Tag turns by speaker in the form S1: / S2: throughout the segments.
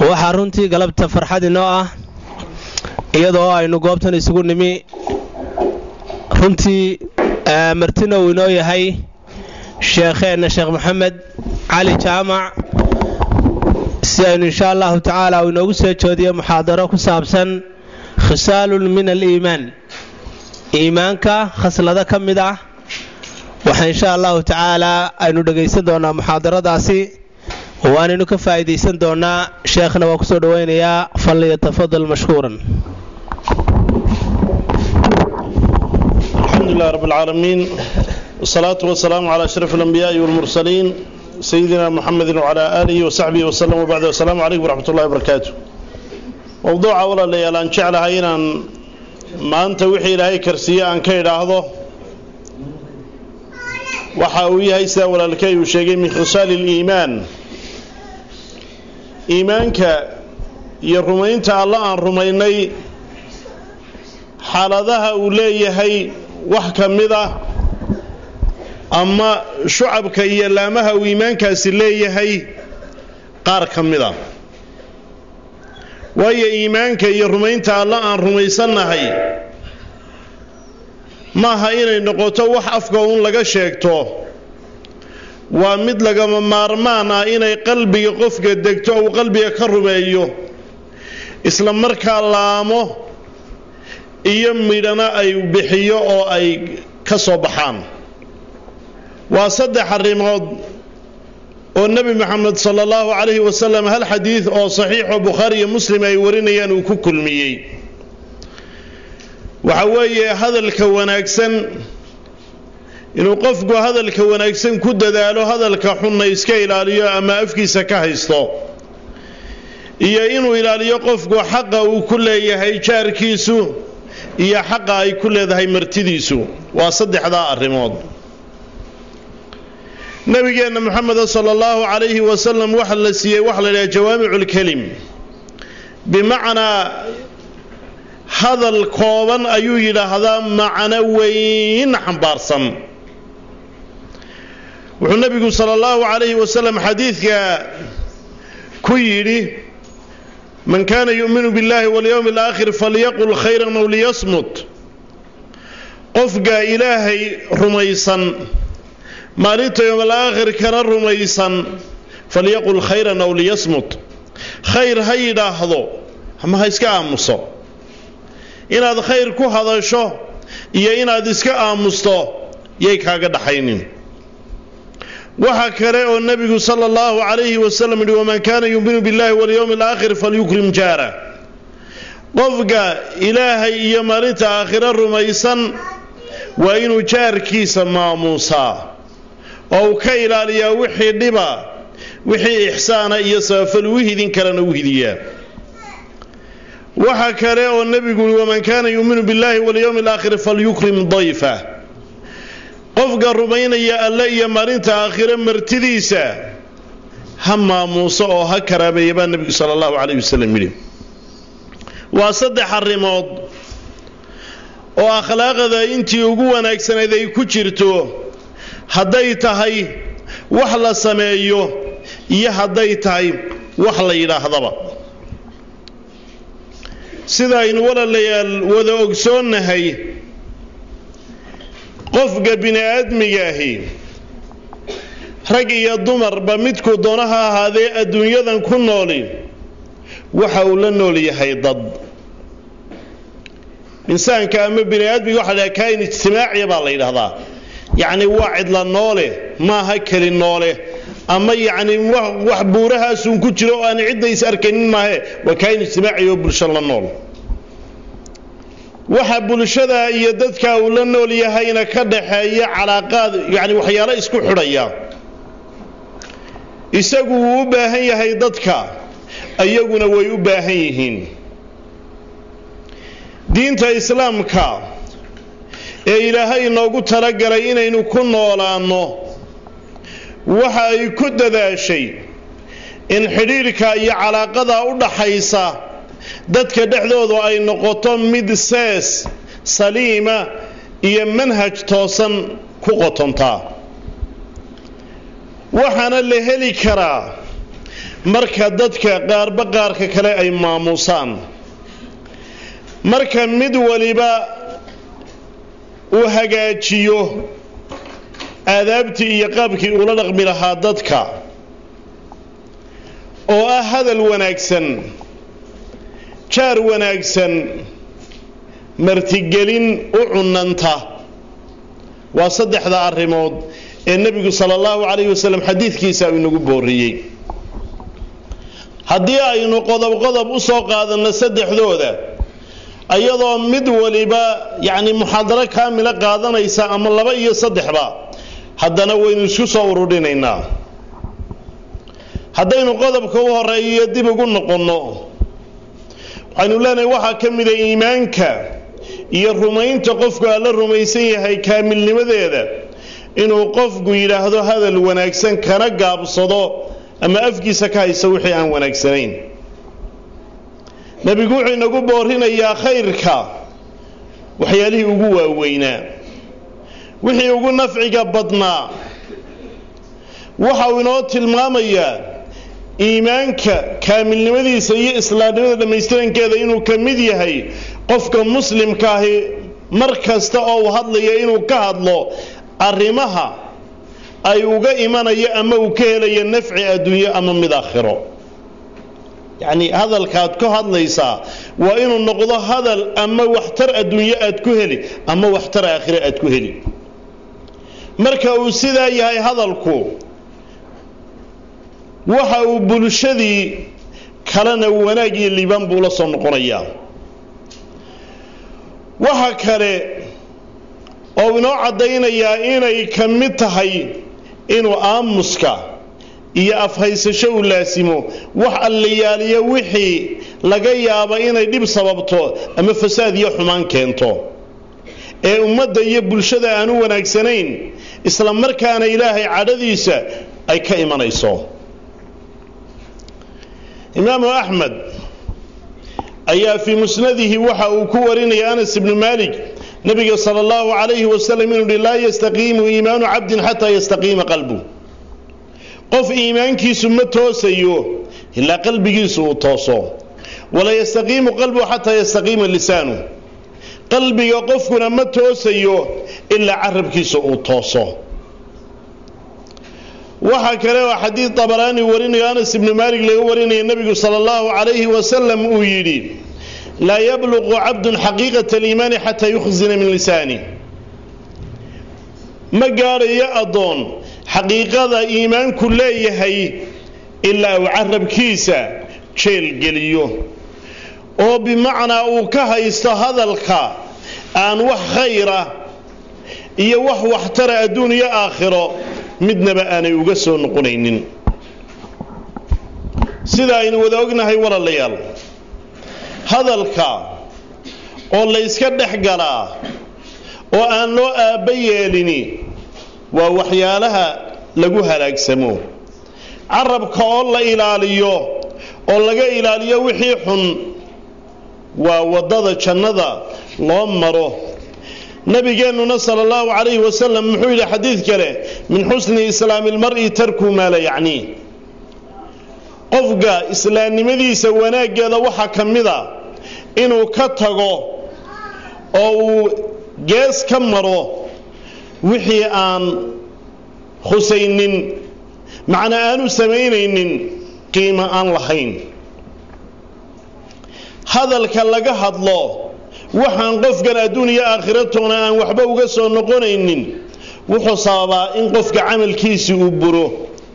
S1: waxaa runtii galabta farxad inoo ah iyadoo aynu goobtan isugu nimi runtii martina uu inoo yahay sheekheenna sheekh maxamed cali jaamac si aynu insha allahu tacaala uu inoogu soo joodiyo muxaadaro ku saabsan khisaalun min aliimaan iimaanka khaslado ka mid ah waxaa insha allahu tacaalaa aynu dhegaysan doonaa muxaadaradaasi waanaynu ka faa'iidaysan doonaa sheekhna waa kusoo dhowaynayaa falyatafadal mashkuuran
S2: الحمد لله رب العالمين والصلاة والسلام على أشرف الأنبياء والمرسلين سيدنا محمد وعلى آله وصحبه وسلم وبعد السلام عليكم ورحمة الله وبركاته موضوع أولا ليال أن شعلها إن ما أنت وحي لهي كرسية أن كيد أهضه وحاوي هيسا ولا لكي وشيء من خصال الإيمان إيمانك يرمين الله أن رميني xaaladaha uu leeyahay wax ka mid ah ama shucabka iyo laamaha uu iimaankaasi leeyahay qaar ka mid a waayo iimaanka iyo rumaynta alla aan rumaysannahay maaha inay noqoto wax afka uun laga sheegto waa mid lagama maarmaan ah inay qalbiga qofka degto uu qalbiga ka rumeeyo isla markaa laamo iyo midhana ay bixiyo oo ay ka soo baxaan waa saddex arrimood oo nebi moxamed sala allahu calayhi wasalam hal xadiid oo saxiixo bukhaari iyo muslim ay warinayaan uu ku kulmiyey waxa weeye hadalka wanaagsan inuu qofku hadalka wanaagsan ku dadaalo hadalka xunna iska ilaaliyo ama afkiisa ka haysto iyo inuu ilaaliyo qofku xaqa uu ku leeyahay jaarkiisu iyo xaqa ay ku leedahay martidiisu waa saddexdaa arrimood nabigeenna moxameda sala allahu calayhi wasalam waxa la siiyey waxa la yidhaha jawaamiculkelim bimacnaa hadal kooban ayuu yidhaahdaa macno weyn xambaarsan wuxuu nebigu sala allahu calayhi wasalam xadiidka ku yidhi man kana yu'minu biاllahi walyowmi alaakhir falyaqul khayran aw liyasmut qofka ilaahay rumaysan maalinta yowm alaakhirkana rumaysan falyaqul khayran aw liyasmut khayr ha yidhaahdo ama ha iska aamuso inaad khayr ku hadasho iyo inaad iska aamusto yay kaaga dhaxaynin waxa kale oo nebigu sala allahu calayhi wasalam yihi waman kaana yuuminu billahi walyowmi alaakhir falyukrim jaara qofka ilaahay iyo maalinta aakhiro rumaysan waa inuu jaarkiisa maamuusaa oo uu ka ilaaliyaa wixii dhiba wixii ixsaana iyo sabafal u hidin karana u hidiyaa waxa kale oo nebigu yihi waman kaana yuuminu billahi walyowmi alaakhir falyukrim dayfa qofka rumaynaya alle iyo maalinta aakhiro martidiisa ha maamuuso oo ha karaabeeya baa nebigu sala allahu calayh wasalam yidhi waa saddex arrimood oo akhlaaqda intii ugu wanaagsanayd ay ku jirto hadday tahay wax la sameeyo iyo hadday tahay wax la yidhaahdaba sida aynu walaalayaal wada ogsoonnahay qofka bini aadmigaahi rag iyo dumarba midkuu doono ha ahaadee adduunyadan ku nooli waxa uu la nool yahay dad insaanka ama bini aadmiga waxa la kaain ijtimaaciya baa la yidhahdaa yacni waa cidla noole maaha keli noole ama yacni wax buurahaasun ku jiro oo aan cidda is arkanin maahe waa kaain ijtimaaciya oo bulsho la nool waxa bulshada iyo dadka uu la nool yahayna ka dhaxeeya calaaqaad yacni waxyaalo isku xidhaya isagu wuu u baahan yahay dadka iyaguna way u baahan yihiin diinta islaamka ee ilaahay inoogu talagalay inaynu ku noolaanno waxa ay ku dadaashay in xidhiidhka iyo calaaqada u dhaxaysa dadka dhexdoodu ay noqoto mid sees saliima iyo manhaj toosan ku qotontaa waxaana la heli karaa marka dadka qaarba qaarka kale ay maamuusaan marka mid waliba uu hagaajiyo aadaabtii iyo qaabkii ula dhaqmi lahaa dadka oo ah hadal wanaagsan jaar wanaagsan martigelin u cunanta waa saddexda arrimood ee nebigu sala allahu calayhi wasalam xadiidkiisa uu inagu booriyey haddii aynu qodob qodob u soo qaadanno saddexdooda ayadoo mid waliba yacni muxaadaro kaamila qaadanaysa ama laba iyo saddexba haddana waynu isku soo ururinaynaa haddaynu qodobka u horeeyo dib ugu noqonno waxaynu leenahay waxaa ka mida iimaanka iyo rumaynta qofku alla rumaysan yahay kaamilnimadeeda inuu qofku yidhaahdo hadal wanaagsan kana gaabsado ama afkiisa ka haysa wixii aan wanaagsanayn nebigu wuxuu inagu boorinayaa khayrka waxyaalihii ugu waaweynaa wixii ugu nafciga badnaa waxa uu inoo tilmaamayaa iimaanka kaamilnimadiisa iyo islaamnimada dhammaystirankeeda inuu ka mid yahay qofka muslimkaahi mar kasta oo uu hadlaya inuu ka hadlo arrimaha ay uga imanayo ama uu ka helayo nafci adduunyo ama mid aakhiro yacni hadalkaad ku hadlaysaa waa inuu noqdo hadal ama waxtar adduunyo aad ku heli ama waxtar aakhiro aad ku heli marka uu sidaa yahay hadalku waxa uu bulshadii kalena wanaag iyo liibaan buu la soo noqonayaa waxa kale oo inoo caddaynayaa inay ka mid tahay inuu aamuska iyo afhaysasho uu laasimo wax alliyaaliyo wixii laga yaaba inay dhib sababto ama fasaad iyo xumaan keento ee ummadda iyo bulshada aan u wanaagsanayn isla markaana ilaahay cadhadiisa ay ka imanayso imaamu axmed ayaa fii musnadihi waxa uu ku warinaya anas ibnu maalik nabiga sala allahu calayhi wasalam inuu hi laa yastaqiimu iimaanu cabdin xataa yastaqiima qalbu qof iimaankiisu ma toosayo ilaa qalbigiisu uu tooso walaa yastaqiimu qalbu xataa yastaqiima lisaanu qalbiga qofkuna ma toosayo ilaa carabkiisa uu tooso waxaa kale oo xadiid dabaraani warinayo anas ibnu maalik laga warinaya nebigu sala allahu calayhi wasalam uu yidhi laa yabluqu cabdun xaqiiqata aliimaani xataa yukhzina min lisaani ma gaadhayo addoon xaqiiqada iimaanku leeyahay ilaa uu carabkiisa jeelgeliyo oo bimacnaa uu ka haysto hadalka aan wax khayra iyo wax waxtara adduun iyo aakhiro midnaba aanay uga soo noqonaynin sida aynu wada ognahay walaalayaal hadalka oo layska dhex galaa oo aan loo aabba yeelini waa waxyaalaha lagu halaagsamo carabka oo la ilaaliyo oo laga ilaaliyo wixii xun waa waddada jannada loo maro nabigeennuna sala allahu calayhi wasalam muxuu yidhi xadiid kale min xusni islaami lmar'i tarku maa la yacnii qofka islaamnimadiisa wanaaggeeda waxaa ka mida inuu ka tago oo uu gees ka maro wixii aan khusaynin macna aanu samaynaynin qiimo aan lahayn hadalka laga hadlo waxaan qofkan adduun iyo aakhiratoona aan waxba uga soo noqonaynin wuxuu sababaa in qofka camalkiisi uu buro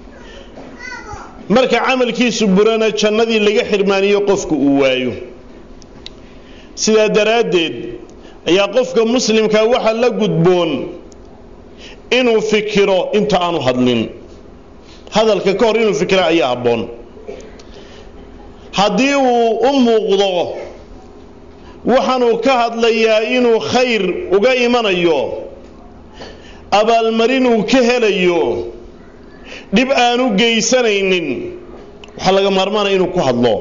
S2: marka camalkiisu burana jannadii laga xirmaaniyo qofku uu waayo sidaa daraaddeed ayaa qofka muslimka waxa la gudboon inuu fikiro inta aanu hadlin hadalka ka hor inuu fikiro ayaa habboon haddii uu u muuqdo waxaanuu ka hadlayaa inuu khayr uga imanayo abaalmarin uu ka helayo dhib aanu geysanaynin waxaa laga maarmaanaya inuu ku hadlo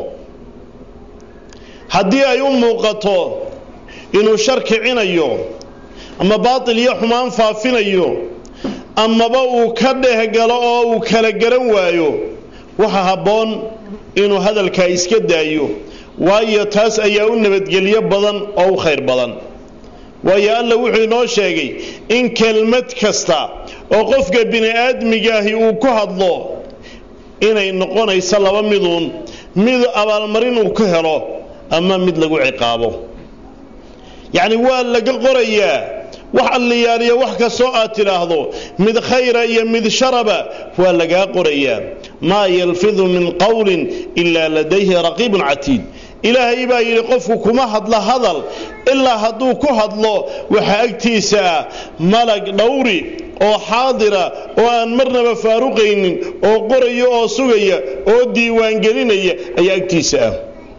S2: haddii ay u muuqato inuu shar kicinayo ama baatil iyo xumaan faafinayo amaba uu ka dhehgalo oo uu kala garan waayo waxa habboon inuu hadalkaa iska daayo waayo taas ayaa u nabadgelyo badan oo u khayr badan waayo alla wuxuu inoo sheegay in kelmad kasta oo qofka bini aadmigaahi uu ku hadlo inay noqonayso laba miduun mid abaalmarin uu ka helo ama mid lagu ciqaabo yacni waa laga qorayaa wax alliyaaliya wax kastoo aad tidhaahdo mid khayra iyo mid sharaba waa lagaa qorayaa maa yalfidu min qowlin ilaa ladayhi raqiibun catiid ilaahay baa yidhi qofku kuma hadla hadal ilaa hadduu ku hadlo waxaa agtiisa ah malag dhowri oo xaadira oo aan marnaba faaruqaynin oo qoraya oo sugaya oo diiwaangelinaya ayaa agtiisa ah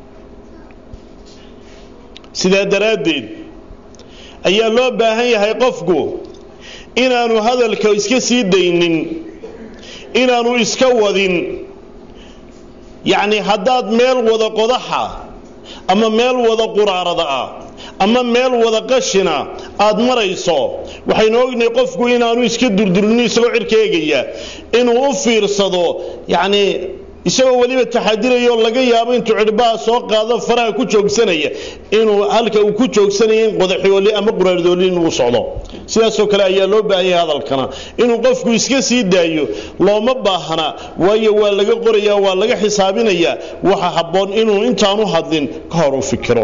S2: sidaa daraaddeed ayaa loo baahan yahay qofku inaanu hadalka iska sii daynin inaanu iska wadin yacni haddaad meel wada qodaxa ama meel wada quraarada ah ama meel wada qashina aad marayso waxaynu ognahay qofku inaanu iska durdurinin isagoo cirka eegaya inuu u fiirsado yacni isagoo weliba taxadiraya oo laga yaabo intuu cidhbaha soo qaado faraha ku joogsanaya inuu halka uu ku joogsanaya in qodaxyooli ama quraardooli inuu socdo sidaasoo kale ayaa loo baahan yahay hadalkana inuu qofku iska sii daayo looma baahna waayo waa laga qorayaa waa laga xisaabinayaa waxa habboon inuu intaanu hadlin ka hor u fikiro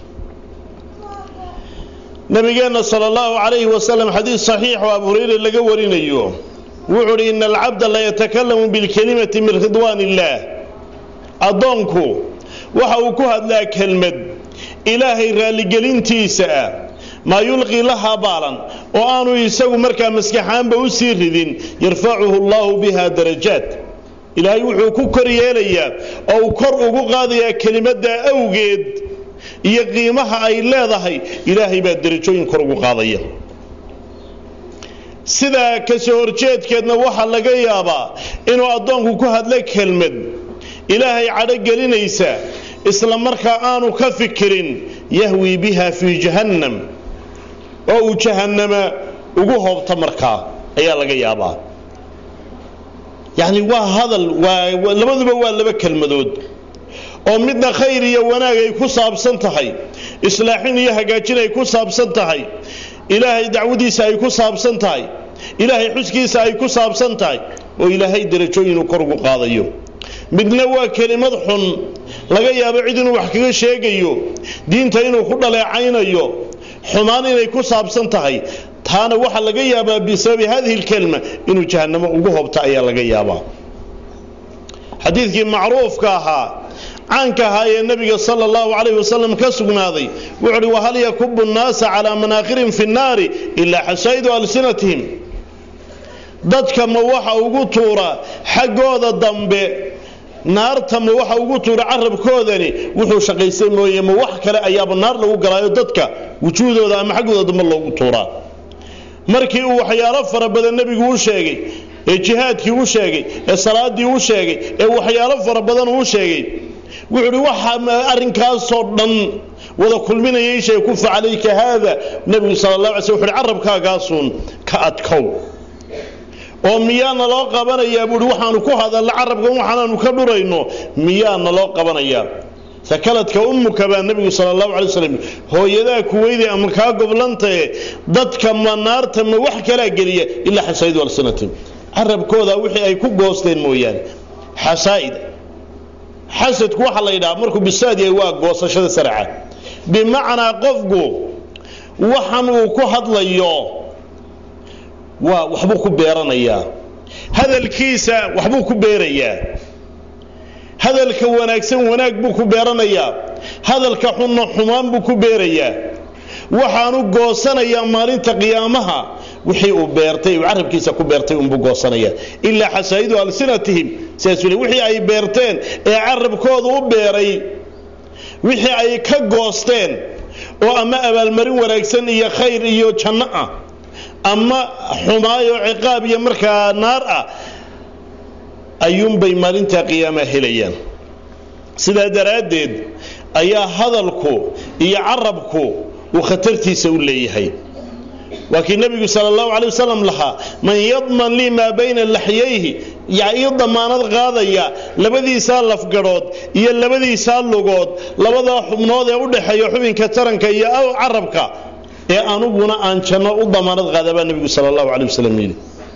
S2: nabigeenna sal allahu calayhi wasalam xadiid saxiix oo abu hurayre laga warinayo wuxuu uhi ina alcabda la yatakalamu bilkelimati min ridwaan illaah addoonku waxa uu ku hadlaa kelmad ilaahay raalligelintiisa ah maa yulqii lahaa baalan oo aanu isagu markaa maskaxaanba u sii ridin yarfacuhu allahu biha darajaat ilaahay wuxuu ku kor yeelayaa oo uu kor ugu qaadayaa kelimaddaa awgeed iyo qiimaha ay leedahay ilaahay baa derajooyin kor ugu qaadaya sidaa kasoo horjeedkeedna waxaa laga yaabaa inuu addoonku ku hadlo kelmad ilaahay cadho gelinaysa isla markaa aanu ka fikirin yahwii biha fii jahannam oo uu jahannama ugu hoobto markaa ayaa laga yaabaa yacni waa hadal waa labaduba waa laba kelmadood oo midna khayr iyo wanaag ay ku saabsan tahay islaaxin iyo hagaajin ay ku saabsan tahay ilaahay dacwadiisa ay ku saabsan tahay ilaahay xuskiisa ay ku saabsan tahay oo ilaahay derajooyinuu kor ugu qaadayo midna waa kelimad xun laga yaabo cid inuu wax kaga sheegayo diinta inuu ku dhaleecaynayo xumaan inay ku saabsan tahay taana waxaa laga yaabaa bisababi hadihi lkelma inuu jahannamo ugu hobto ayaa laga yaabaa xadiidkii macruufka ahaa caanka ahaa ee nebiga sala allahu calayh wasalam ka sugnaaday wuxuu uhi wahal yakubu nnaasa calaa manaakhirin fi nnaari ilaa xasaa'idu alsinatihim dadka ma waxa ugu tuura xaggooda dambe naarta ma waxa ugu tuura carabkoodani wuxuu shaqaystay mooye ma wax kale ayaaba naar lagu galaayo dadka wujuuhdooda ama xaggooda dambe loogu tuuraa markii uu waxyaalo fara badan nebigu u sheegay ee jihaadkii u sheegay ee salaadii u sheegay ee waxyaalo fara badan uu sheegay wuxuu uhi waxa arrinkaasoo dhan wada kulminaya ishay kufa calayka haada nebigu sala allah alay sl wuxu uhi carabkaagaasuun ka adkow oo miyaana loo qabanayaa buuhi waxaanu ku hadalla carabkan waxaanaanu ka dhurayno miyaana loo qabanayaa sakaladka ummuka baa nebigu sala allahu calay wasalam hooyadaa kuweyday ama kaa goblantae dadka ma naarta ma wax kalaa geliya ilaa xasaa'idu alsinatim carabkooda wixii ay ku goosteen mooyaane xasaa'id xasadku waxaa la yidhaha markuu bisaad yahay waa goosashada saraca bimacnaa qofku waxan uu ku hadlayo waa waxbuu ku beeranayaa hadalkiisa waxbuu ku beerayaa hadalka wanaagsan wanaag buu ku beeranayaa hadalka xunna xumaan buu ku beerayaa waxaanu goosanayaa maalinta qiyaamaha wixii uu beertay uu carabkiisa ku beertay unbuu goosanaya ilaa xasaa'idu alsinatihim sidaasuu le wixii ay beerteen ee carabkooda u beeray wixii ay ka goosteen oo ama abaalmarin wanaagsan iyo khayr iyo janno ah ama xumaayo ciqaab iyo markaa naar ah ayuunbay maalinta qiyaama helayaan sidaa daraaddeed ayaa hadalku iyo carabku uu khatartiisa u leeyahay waa kii nebigu sala allahu calay wasalam lahaa man yadman lii maa bayna laxyayhi yaa ii damaanad qaadaya labadiisaa lafgadhood iyo labadiisaa lugood labadaa xubnood ee u dhexeeya xubinka taranka iyo carabka ee anuguna aan janno u damaanad qaada baa nebigu sala allahu calay wasalam yidhi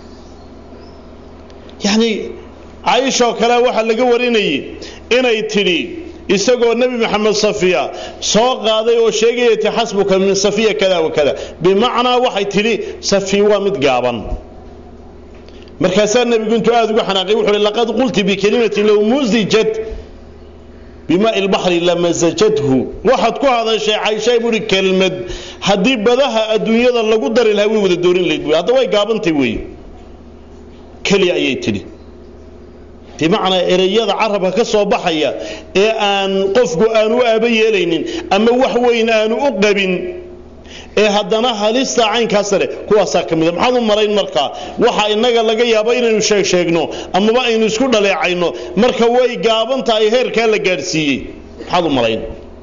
S2: yacnii caaishoo kale waxaa laga warinayay inay tidhi isagoo nebi maxamed safiya soo qaaday oo sheegaya ti xasbuka min safiya kada wa kada bimacnaa waxay tidhi safiya waa mid gaaban markaasaa nebigu intuu aada uga xanaaqay wuxuu hi laqad qulti bikelimatin low musijat bimaai lbaxri lamasajathu waxaad ku hadashay cayshay buuhi kelmad haddii badaha adduunyada lagu dari lahaa way wada doorin layd buui hadda way gaabantay weeye keliya ayay tidhi bimacnaa ereyada carabka ka soo baxaya ee aan qofku aanu u aaba yeelaynin ama wax weyn aanu u qabin ee haddana halista caynkaa sare kuwaasaa ka mida maxaad u marayn markaa waxa innaga laga yaabo inaynu sheeg sheegno amaba aynu isku dhaleecayno marka way gaaban tahay heerkaa la gaadhsiiyey maxaad u marayn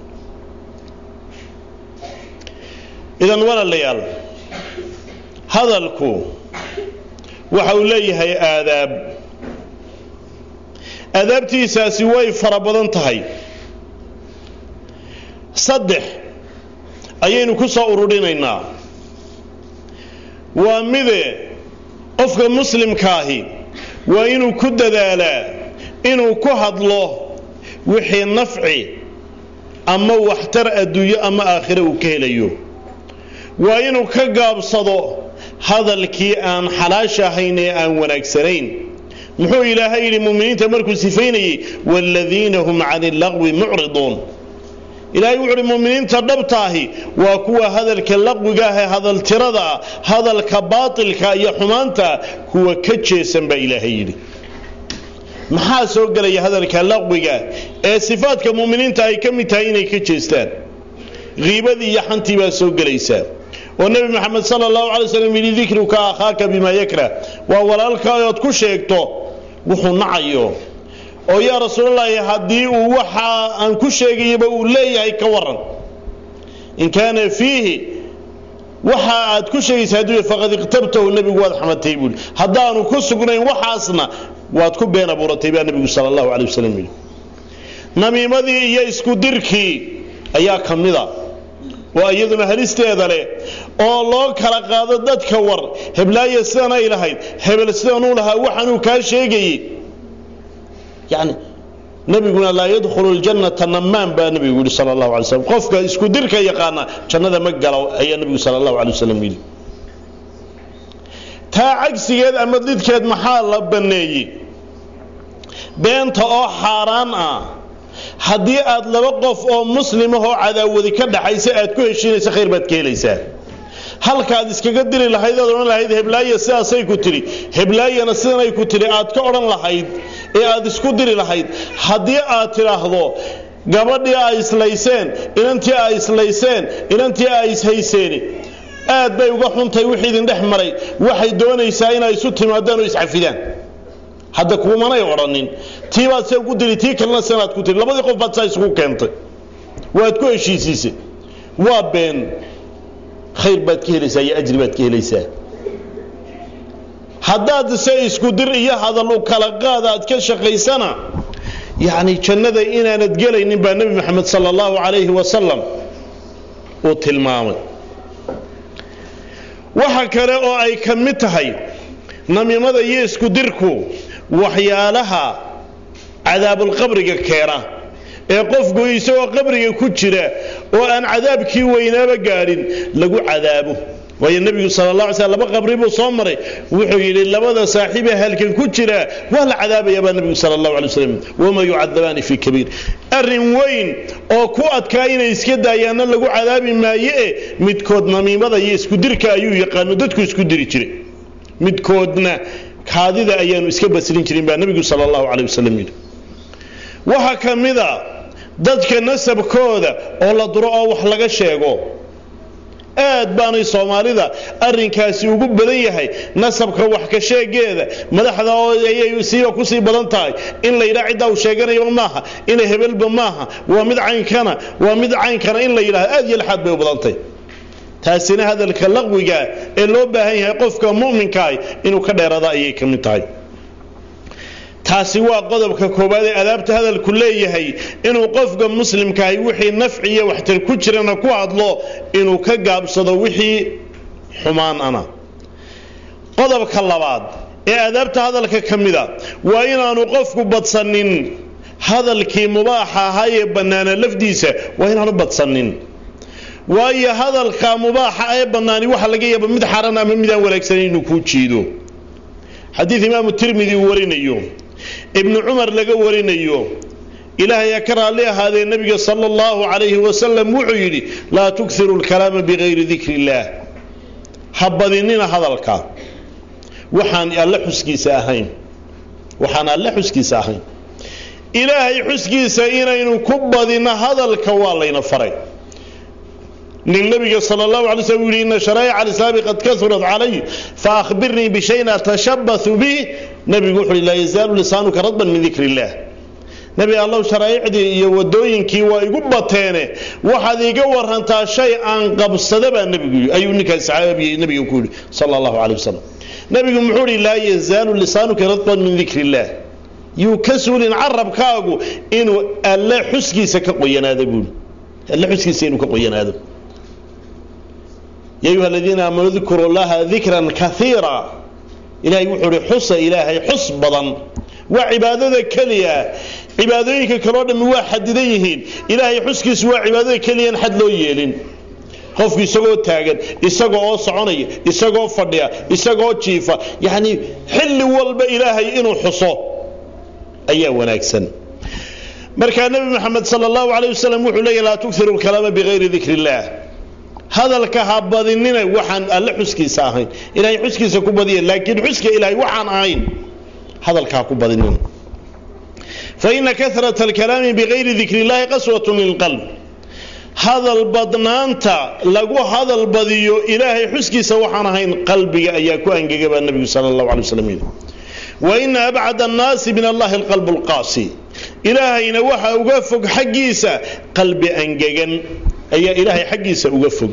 S2: idan walaalayaal hadalku waxa uu leeyahay aadaab aadaabtiisaasi way fara badan tahay saddex ayaynu ku soo ururinaynaa waa mide qofka muslimkaahi waa inuu ku dadaalaa inuu ku hadlo wixii nafci ama waxtar adduunyo ama aakhire uu ka helayo waa inuu ka gaabsado hadalkii aan xalaasha ahayn ee aan wanaagsanayn muxuu ilaahay yidhi muminiinta markuu sifaynayey waaladiina hum cani laqwi mucriduun ilaahay wuxu uhi muminiinta dhabtaahi waa kuwa hadalka laqwiga ah ee hadaltirada ah hadalka baatilka iyo xumaanta kuwa ka jeesan baa ilaahay yidhi maxaa soo gelaya hadalka laqwiga ee sifaadka muminiinta ay ka mid tahay inay ka jeestaan kiibadii iyo xantii baa soo gelaysaa oo nebi maxamed sala allahu calay slam yidhi dikruka akhaaka bimaa yakrah waa walaalka ood ku sheegto wuxuu nacayo oo yaa rasuulallaahi haddii uu waxa aan ku sheegayaba uu leeyahay ka waran in kaana fiihi waxa aad ku sheegaysa hadduu faqad iqtabtahu nebigu waad xamatay buuli haddaanu ku sugnayn waxaasna waad ku been abuuratay baa nebigu sala allahu calay wasalam yidhi namiimadii iyo isku dirkii ayaa ka mida oo iyaduna halisteeda leh oo loo kala qaado dadka war heblaaye sidan ay lahayd hebel sidanuu lahaa waxaanuu kaa sheegayey yani nabiguna laa yadkhulu ljannata namaan baa nabigu yidhi sala allahu alay slam qofka isku dirka yaqaana jannada ma galo ayaa nabigu sala allahu alay wasalam yidhi taa cagsigeed ama didkeed maxaa la banneeyey beenta oo xaaraan ah haddii aad laba qof oo muslimahoo cadaawadi ka dhaxaysa aad ku heshiinaysa khayr baad ka helaysaa halkaaad iskaga diri lahayd aad odhan lahayd heblaaye sidaasay ku tidhi heblaayana sidanay ku tidhi aad ka odhan lahayd ee aad isku diri lahayd haddii aad tidhaahdo gabadhii ay islayseen inantii ay islayseen inantii ay ishayseen aad bay uga xuntay wixii idin dhex maray waxay doonaysaa inay isu timaadaan oo iscafidaan hadda kuumanay odhanin tii baad see ugu diri tii kalena sianaad ku tiri labadii qof baad saa isugu keentay waad ku heshiisiisay waa been khayr baad ka helaysaa iyo ajri baad ka helaysaa haddaad se isku dir iyo hadal u kala qaada aad ka shaqaysana yacni jannada inaanad gelaynin baa nebi maxamed sala allahu calayhi wasalam uu tilmaamay waxa kale oo ay ka mid tahay namiimada iyo isku dirku waxyaalaha cadaabulqabriga keena ee qofku isagoo qabriga ku jira oo aan cadaabkii weynaaba gaadhin lagu cadaabo waayo nebigu sala la alay slam laba qabri buu soo maray wuxuu yidhi labada saaxiibee halkan ku jira waa la cadaabaya baa nebigu sala allahu alay wasalam wama yucadabaani fii kabiir arrin weyn oo ku adkaa inay iska daayaanna lagu cadaabi maaye e midkood namiimada iyo isku dirka ayuu yaqaano dadku isku diri jiray midkoodna kaadida ayaanu iska basrin jirin baa nebigu sala allahu calay wasalam yidhi waxaa ka mida dadka nasabkooda oo la duro oo wax laga sheego aad baanay soomaalida arrinkaasi ugu badan yahay nasabka wax ka sheegeeda madaxda oo ayay siiba kusii badan tahay in la yidhaha ciddaa uu sheeganayaba maaha ina hebelba maaha waa mid caynkana waa mid caynkana in la yidhahdo aad iyo laxaad bay u badantay taasina hadalka laqwiga ee loo baahan yahay qofka mu'minkaah inuu ka dheerada ayay ka mid tahay taasi waa qodobka koowaad ee adaabta hadalku leeyahay inuu qofka muslimkaahi wixii nafciya waxtar ku jirana ku hadlo inuu ka gaabsado wixii xumaan ana qodobka labaad ee adaabta hadalka ka mida waa inaanu qofku badsanin hadalkii mubaaxa ahaa ee bannaana lafdiisa waa inaanu badsanin waayo hadalka mubaaxa ee bannaani waxa laga yaaba mid xaran ama midaan wanaagsanan inuu kuu jiido xadiid imaamu tirmidi uu warinayo ibnu cumar laga warinayo ilaahay ka raalli ahaadee nebiga sala allahu calayhi wasalam wuxuu yidhi laa tuksiru lkalaama bikayri dikri illaah ha badinina hadalka waxaan alle xuskiisa ahayn waxaan alle xuskiisa ahayn ilaahay xuskiisa inaynu ku badino hadalka waa layna faray nin nabiga sal allahu alay slm u yihi ina sharaa'ic alislaami qad kaurat calay faahbirnii bishayin atashabahu bih nabigu wuxu uhi laa yazaalu lisaanuka radban min dikri illah nebi allow sharaa'icdii iyo wadooyinkii waa igu bateene waxaad iga warantaa shay aan qabsada baa nebigu ayuu ninkaas saxaabiga nabiga ku yidhi sala allahu calay wasalam nebigu muxuu ihi laa yazaalu lisaanuka radban min dikri illah yuu ka suulin carabkaagu inuu alle xuskiisa ka qoyanaado buui alle xuskiisa inuu ka qoyanaado ya ayuha aladiina aamanuu dkuru llaha dikran kaiira ilahay wuxuu ihi xusa ilaahay xus badan waa cibaadada keliya cibaadooyinka kaleo dhammi waa xadidan yihiin ilaahay xuskiisu waa cibaadada keliyaan xad loo yeelin qofku isagoo taagan isagoo oo soconaya isagoo fadhiya isagoo jiifa yacni xilli walba ilaahay inuu xuso ayaa wanaagsan markaa nebi maxamed sal allahu alayh wasalam wuxuu leeyahy laa tukiru lkalaama bikayri dikri illaah hadalka ha badinina waxaan alle xuskiisa ahayn ilahay xuskiisa ku badiya laakiin xuska ilahay waxaan ahayn hadalka ha ku badinina faina karata alkalaami bikayri dikri illahi qaswatun lilqalb hadal badnaanta lagu hadal badiyo ilaahay xuskiisa waxaan ahayn qalbiga ayaa ku angega baa nebigu sala allahu alay wasalam yidhi waina abcad annaasi min allahi alqalbu lqaasi ilaahayna waxa uga fog xaggiisa qalbi angegan ayaa ilaahay xaggiisa uga fog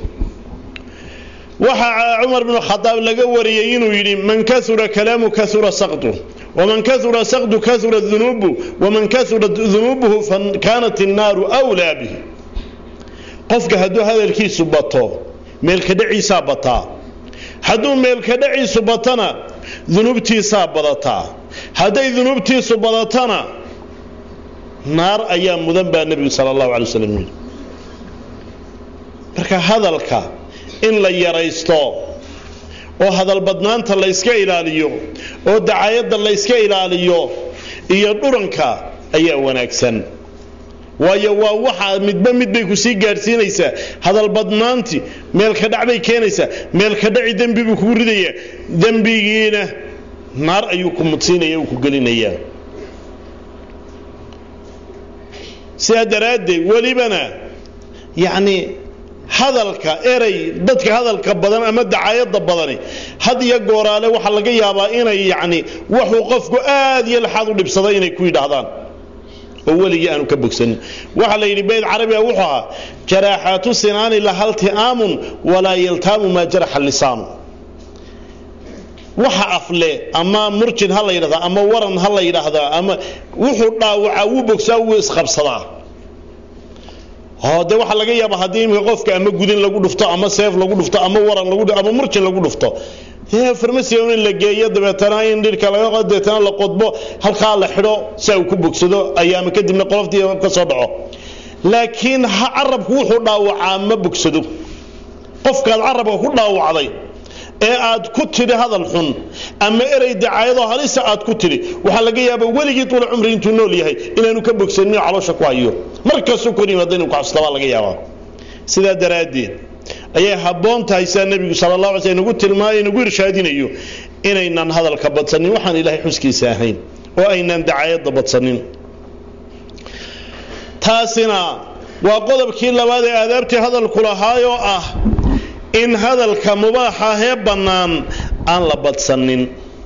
S2: waxaa cumar bnu khadaab laga wariyey inuu yidhi man kaura kalaamu kaura sakdu waman kaura sakdu kaura dunuubu waman kaura dunuubuhu fakanat innaaru wlaa bih qofka hadduu hadalkiisu bato meelkadhaciisaa bataa hadduu meelkadhaciisu batana dunuubtiisaa badataa hadday dunuubtiisu badatana naar ayaa mudan baa nebigu sala allahu alay waslam yidhi marka hadalka in la yaraysto oo hadalbadnaanta layska ilaaliyo oo dacayadda layska ilaaliyo iyo dhuranka ayaa wanaagsan waayo waa waxaa midba mid bay ku sii gaadhsiinaysaa hadalbadnaanti meelka dhac bay keenaysaa meelka dhaci dembi buu kugu ridayaa dembigiina naar ayuu ku mudsiinaya uu ku gelinayaa sidaa daraaddeed welibana yacni hadalka erey dadka hadalka badan ama dacayada badani had iyo gooraale waxaa laga yaabaa inay yacni waxuu qofku aad iyo laxaad u dhibsaday inay ku yidhaahdaan oo weligii aanu ka bogsanin waxaa la yidhi bayd carabiga wuxuu ahaa jaraaxaatu sinaani lahalti'aamun walaa yaltaamu maa jaraxa lisaanu waxa afle ama murjin ha la yidhahdaa ama waran ha la yidhaahdaa ama wuxuu dhaawacaa wuu bogsaa wuu isqabsadaa de waxaa laga yaaba haddii imika qofka ama gudin lagu dhufto ama seef lagu dhufto ama waran lagu ama murjin lagu dhufto dee farmasiga in la geeyo dabeetana in dhirka laga dabeetana la qodbo halkaa la xidho si uu ku bogsado ayaama kadibna qoloftii ka soo dhaco laakiin carabku wuxuu dhaawacaa ma bogsado qofkaad carabka ku dhaawacday ee aad ku tidhi hadal xun ama erey dacaayadoo halisa aad ku tidhi waxaa laga yaaba weligii tuula cumri intuu nool yahay inaanu ka bogsanin caloosha ku hayo markastuu kor yimaada inuu kuxastabaa laga yaabaa sidaa daraaddeed ayay habboon tahay sidaa nebigu sala allah alay sl nagu tilmaamay nagu irshaadinayo inaynan hadalka badsanin waxaan ilaahay xuskiisa ahayn oo aynan dacaayadda badsanin taasina waa qodobkii labaad ee aadaabtii hadalku lahaayoo ah in hadalka mubaaxa hee bannaan aan la badsanin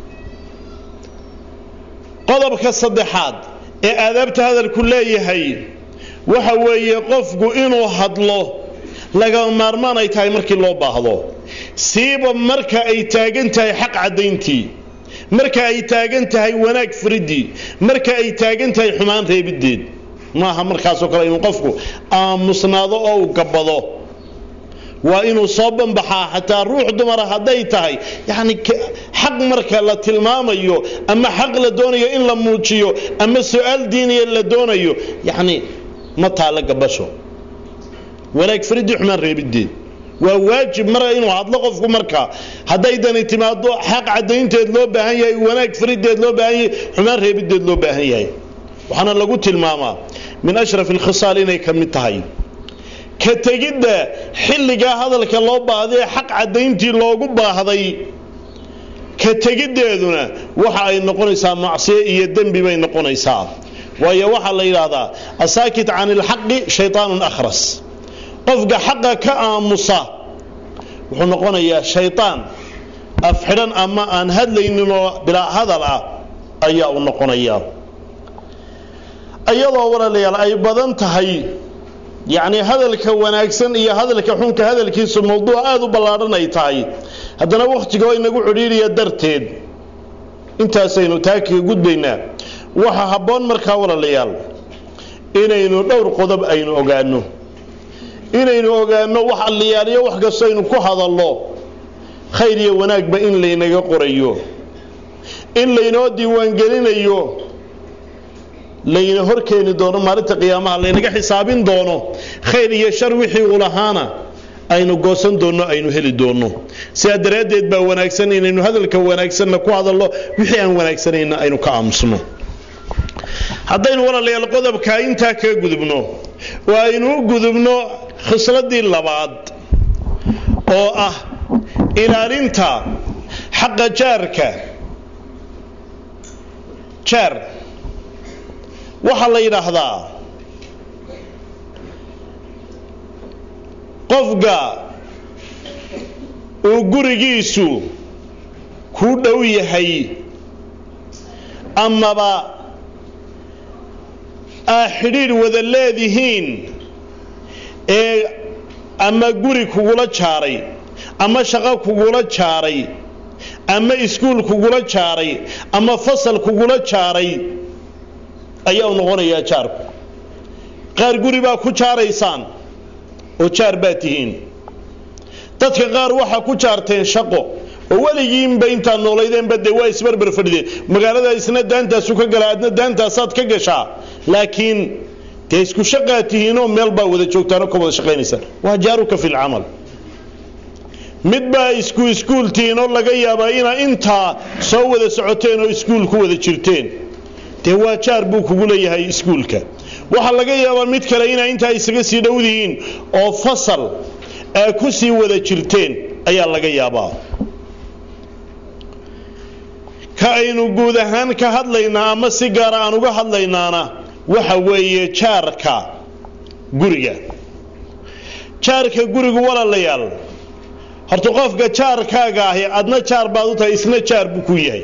S2: qodobka saddexaad ee aadaabta hadalku leeyahay waxa weeye qofku inuu hadlo lagama maarmaan ay tahay markii loo baahdo siiba marka ay taagan tahay xaq caddayntii marka ay taagan tahay wanaag furiddii marka ay taagan tahay xumaan reebiddeed maaha markaasoo kale inuu qofku aamusnaado oo uu gabbado waa inuu soo banbaxaa xataa ruux dumara hadday tahay yacni xaq marka la tilmaamayo ama xaq la doonayo in la muujiyo ama su-aal diiniya la doonayo yacni ma taalla gabasho wanaag fariddii xumaan reebiddeed waa waajib mara inuu hadlo qofku markaa hadday dani timaado xaq caddaynteed loo baahan yahay wanaag fariddeed loo baahan yahay xumaan reebiddeed loo baahan yahay waxaana lagu tilmaamaa min ashraf alkhisaal inay ka mid tahay ka tegidda xilligaa hadalka loo baahday xaq caddayntii loogu baahday ka tegiddeeduna waxa ay noqonaysaa macsiyo iyo dembi bay noqonaysaa waayo waxaa la yidhaahdaa asaakit can ilxaqi shaytaanun akhras qofka xaqa ka aamusa wuxuu noqonayaa shaytaan afxidhan ama aan hadlayninoo bilaa hadal ah ayaa u noqonayaa iyadoo walaalayaal ay badan tahay yacnii hadalka wanaagsan iyo hadalka xunka hadalkiisu mawduuc aada u ballaadhan ay tahay haddana wakhtigoo inagu cidhiiriya darteed intaasaynu taa kaga gudbaynaa waxa habboon markaa walaalayaal inaynu dhowr qodob aynu ogaanno inaynu ogaanno wax alliyaaliyo wax kastoo aynu ku hadallo khayr iyo wanaagba in laynaga qorayo in laynoo diiwaangelinayo layna hor keeni doono maalinta qiyaamaha laynaga xisaabin doono khayr iyo shar wixii uu lahaana aynu goosan doonno aynu heli doonno sidaa daraaddeed baa wanaagsan inaynu hadalka wanaagsanna ku hadallo wixii aan wanaagsanayna aynu ka aamusno haddaynu walaalayaal qodobkaa intaa kaga gudubno oo aynu u gudubno khisladii labaad oo ah ilaalinta xaqa jaarka jaar waxaa la yidhaahdaa qofka uu gurigiisu ku dhow yahay amaba aa xidhiidh wada leedihiin ee ama guri kugula jaaray ama shaqo kugula jaaray ama iskuul kugula jaaray ama fasal kugula jaaray ayaa u noqonayaa jaarku qaar guri baa ku jaaraysaan oo jaar baa tihiin dadka qaar waxaa ku jaarteen shaqo oo weligiinba intaad noolaydeenba dee waa isbarbar fadhideen magaalada isna daantaasu ka gala adna daantaasaad ka gashaa laakiin dee isku shaqaad tihiinoo meel baa wada joogtaanoo ka wada shaqaynaysaan waa jaaruka fi lcamal mid baa isku iskuul tihiin oo laga yaabaa inaa intaa soo wada socoteen oo iskuul ku wada jirteen dee waa jaar buu kugu leeyahay iskuulka waxaa laga yaabaa mid kale inaa intaa isaga sii dhowdihiin oo fasal aa ku sii wada jirteen ayaa laga yaabaa ka aynu guud ahaan ka hadlaynaa ama si gaara aan uga hadlaynaana waxa weeye jaarka guriga jaarka gurigu walaalayaal horta qofka jaarkaaga ahi adna jaar baad u tahay isna jaar buu ku yahay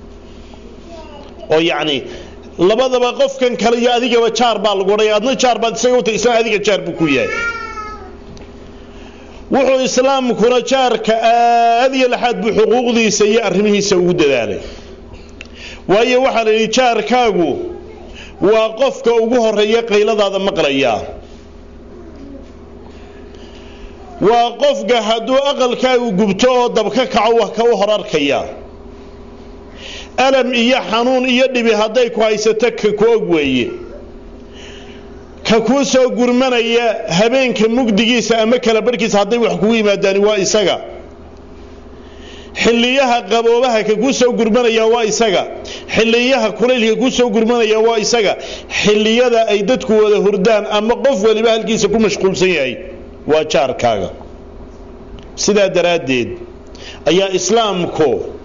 S2: oo yacni labadaba qofkan kale iyo adigaba jaar baa lagu odhaya adna jaar baad isaga u tahay isna adiga jaar buu ku yahay wuxuu islaamkuna jaarka aad iyo laxaad buu xuquuqdiisa iyo arrimihiisa ugu dadaalay waayo waxaa la yidhi jaarkaagu waa qofka ugu horeeya qayladaada maqlaya waa qofka hadduu aqalkaagu gubto oo dabka kaco wax ka u hor arkaya alam iyo xanuun iyo dhibi hadday ku haysato ka ku og weeye ka kuu soo gurmanaya habeenka mugdigiisa ama kala barhkiisa hadday wax kugu yimaadaani waa isaga xilliyaha qaboobaha ka kuu soo gurmanaya waa isaga xilliyaha kulaylka kuu soo gurmanaya waa isaga xilliyada ay dadku wada hurdaan ama qof waliba halkiisa ku mashquulsan yahay waa jaarkaaga sidaa daraaddeed ayaa islaamku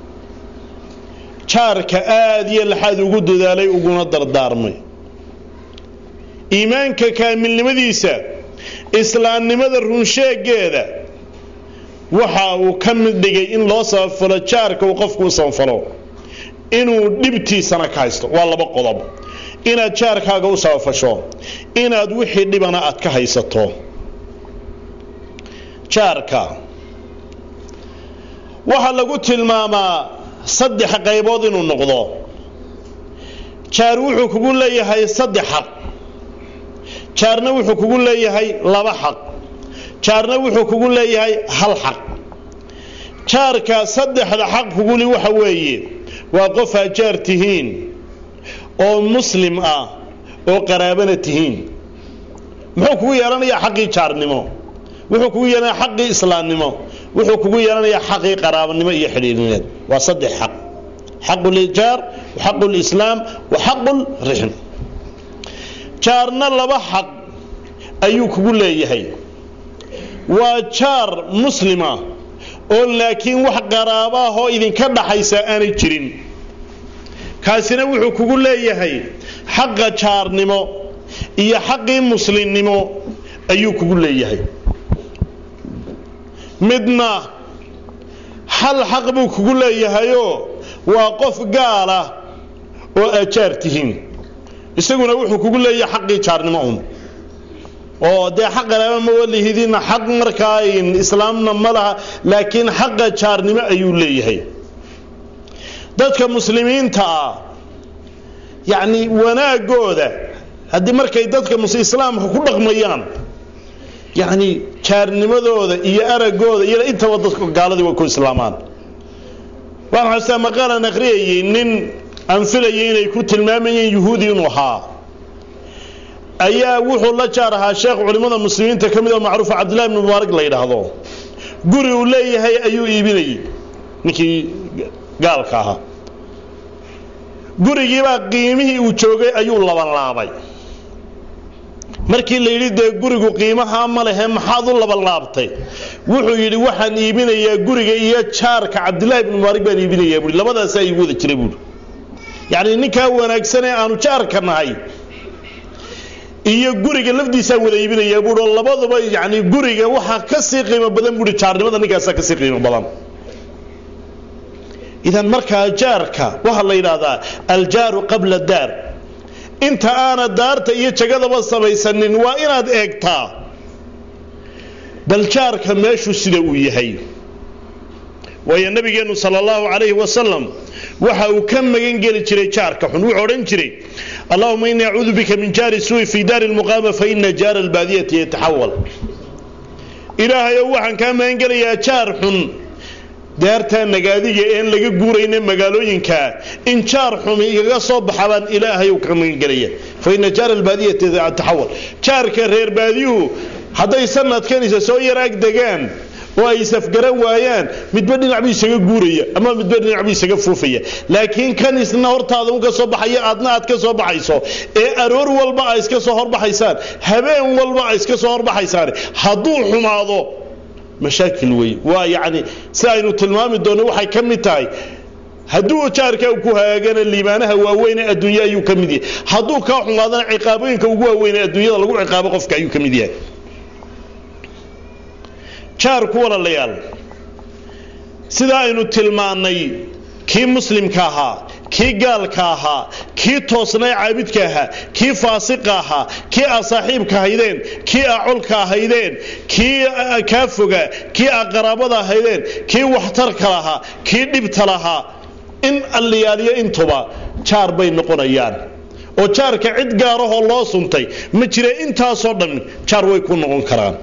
S2: jaarka aad iyo laxaad ugu dadaalay uguna dardaarmay iimaanka kaamilnimadiisa islaamnimada runsheegeeda waxa uu ka mid dhigay in loo sabafalo jaarka uu qofku u sabafalo inuu dhibtiisana ka haysto waa laba qodob inaad jaarkaaga u sabafasho inaad wixii dhibana aad ka haysato jaarka waxaa lagu tilmaamaa saddex qaybood inuu noqdo jaar wuxuu kugu leeyahay saddex xaq jaarna wuxuu kugu leeyahay laba xaq jaarna wuxuu kugu leeyahay hal xaq jaarka saddexda xaq kuguli waxa weeye waa qof aa jaar tihiin oo muslim ah oo qaraabana tihiin muxuu kugu yeelanayaa xaqii jaarnimo wuxuu kugu yeelanayaa xaqii islaamnimo wuxuu kugu yeelanayaa xaqii qaraabanimo iyo xidhiirineed waa saddex xaq xaqu ljaar xaqu lislaam wa xaqu lrixm jaarna laba xaq ayuu kugu leeyahay waa jaar muslima oo laakiin wax qaraabaahoo idinka dhaxaysa aanay jirin kaasina wuxuu kugu leeyahay xaqa jaarnimo iyo xaqii muslimnimo ayuu kugu leeyahay midna hal xaq buu kugu leeyahayoo waa qof gaala oo ajaar tihiin isaguna wuxuu kugu leeyahay xaqii jaarnimo un oo dee xaq qaraaba ma walihidina xaq markaa islaamna ma laha laakiin xaqa jaarnimo ayuu leeyahay dadka muslimiinta ah yacni wanaagooda haddii markay dadka islaamka ku dhaqmayaan yacni jaarnimadooda iyo aragooda iyo intaba dadka gaaladii way ku islaamaan waan xastaa maqaalan akhriyayay nin aan filayay inay ku tilmaamayeen yuhuudi inuu ahaa ayaa wuxuu la jaar ahaa sheekh culimmada muslimiinta ka mid oo macruufa cabdillahi ibni mubaarak la yidhaahdo guri uu leeyahay ayuu iibinayay ninkii gaalka ahaa gurigiibaa qiimihii uu joogay ayuu labanlaabay markii la yidhi dee gurigu qiimahaa ma lehe maxaad u labanlaabtay wuxuu yidhi waxaan iibinayaa guriga iyo jaarka cabdillahi ibni mubaarak baan iibinayaa buui labadaasaa iigu wada jira buui yacni ninkaa wanaagsanee aanu jaarka nahay iyo guriga lafdiisaa wada iibinayaa buui oo labaduba yani guriga waxaa ka sii qiimo badan buui jaarnimada ninkaasaa ka sii qiimo badan idan markaa jaarka waxaa la yidhaahdaa aljaaru qabla daar inta aana daarta iyo jagadaba samaysanin waa inaad eegtaa bal jaarka meeshu sida uu yahay waayo nabigeennu sala allahu calayhi wasalam waxa uu ka magan geli jiray jaarka xun wuxuu odhan jiray allahuma innii acuudu bika min jaari suui fii daari lmuqaama fa ina jaara albaadiyati yataxawal ilaahayow waxaan kaa magan gelayaa jaar xun daartaa nagaadiga een laga guurayna magaalooyinkaa in jaar xumi igaga soo baxa baan ilaahayow ka magan gelaya fa ina jaara albaadiyati yataxawal jaarka reer baadiyuhu hadday sanadkanisa soo yaraag degaan oo ay safgaran waayaan midba dhinac buu isaga guuraya ama midba dhinac buu isaga fuufaya laakiin kan isna hortaada u ka soo baxaya aadna aad ka soo baxayso ee aroor walba ay iska soo horbaxaysaan habeen walba ay iska soo horbaxaysaan hadduu xumaado mashaakil wey waa yacni si aynu tilmaami doonno waxay ka mid tahay hadduu jaarka ku hagaagana liibaanaha waaweyne adduunya ayuu ka mid yahay hadduu kaa xumaadana ciqaabooyinka ugu waaweyne adduunyada lagu ciqaabo qofka ayuu ka mid yahay jaarku walaalayaal sidaa aynu tilmaannay kii muslimka ahaa kii gaalka ahaa kii toosnay caabidka ahaa kii faasiqa ahaa kii aa saaxiibka ahaydeen kii aa colka ahaydeen kii kaa foga kii aa qaraabada ahaydeen kii waxtarka lahaa kii dhibta lahaa in alliyaaliyo intuba jaar bay noqonayaan oo jaarka cid gaarahoo loo suntay ma jira intaasoo dhan jaar way ku noqon karaan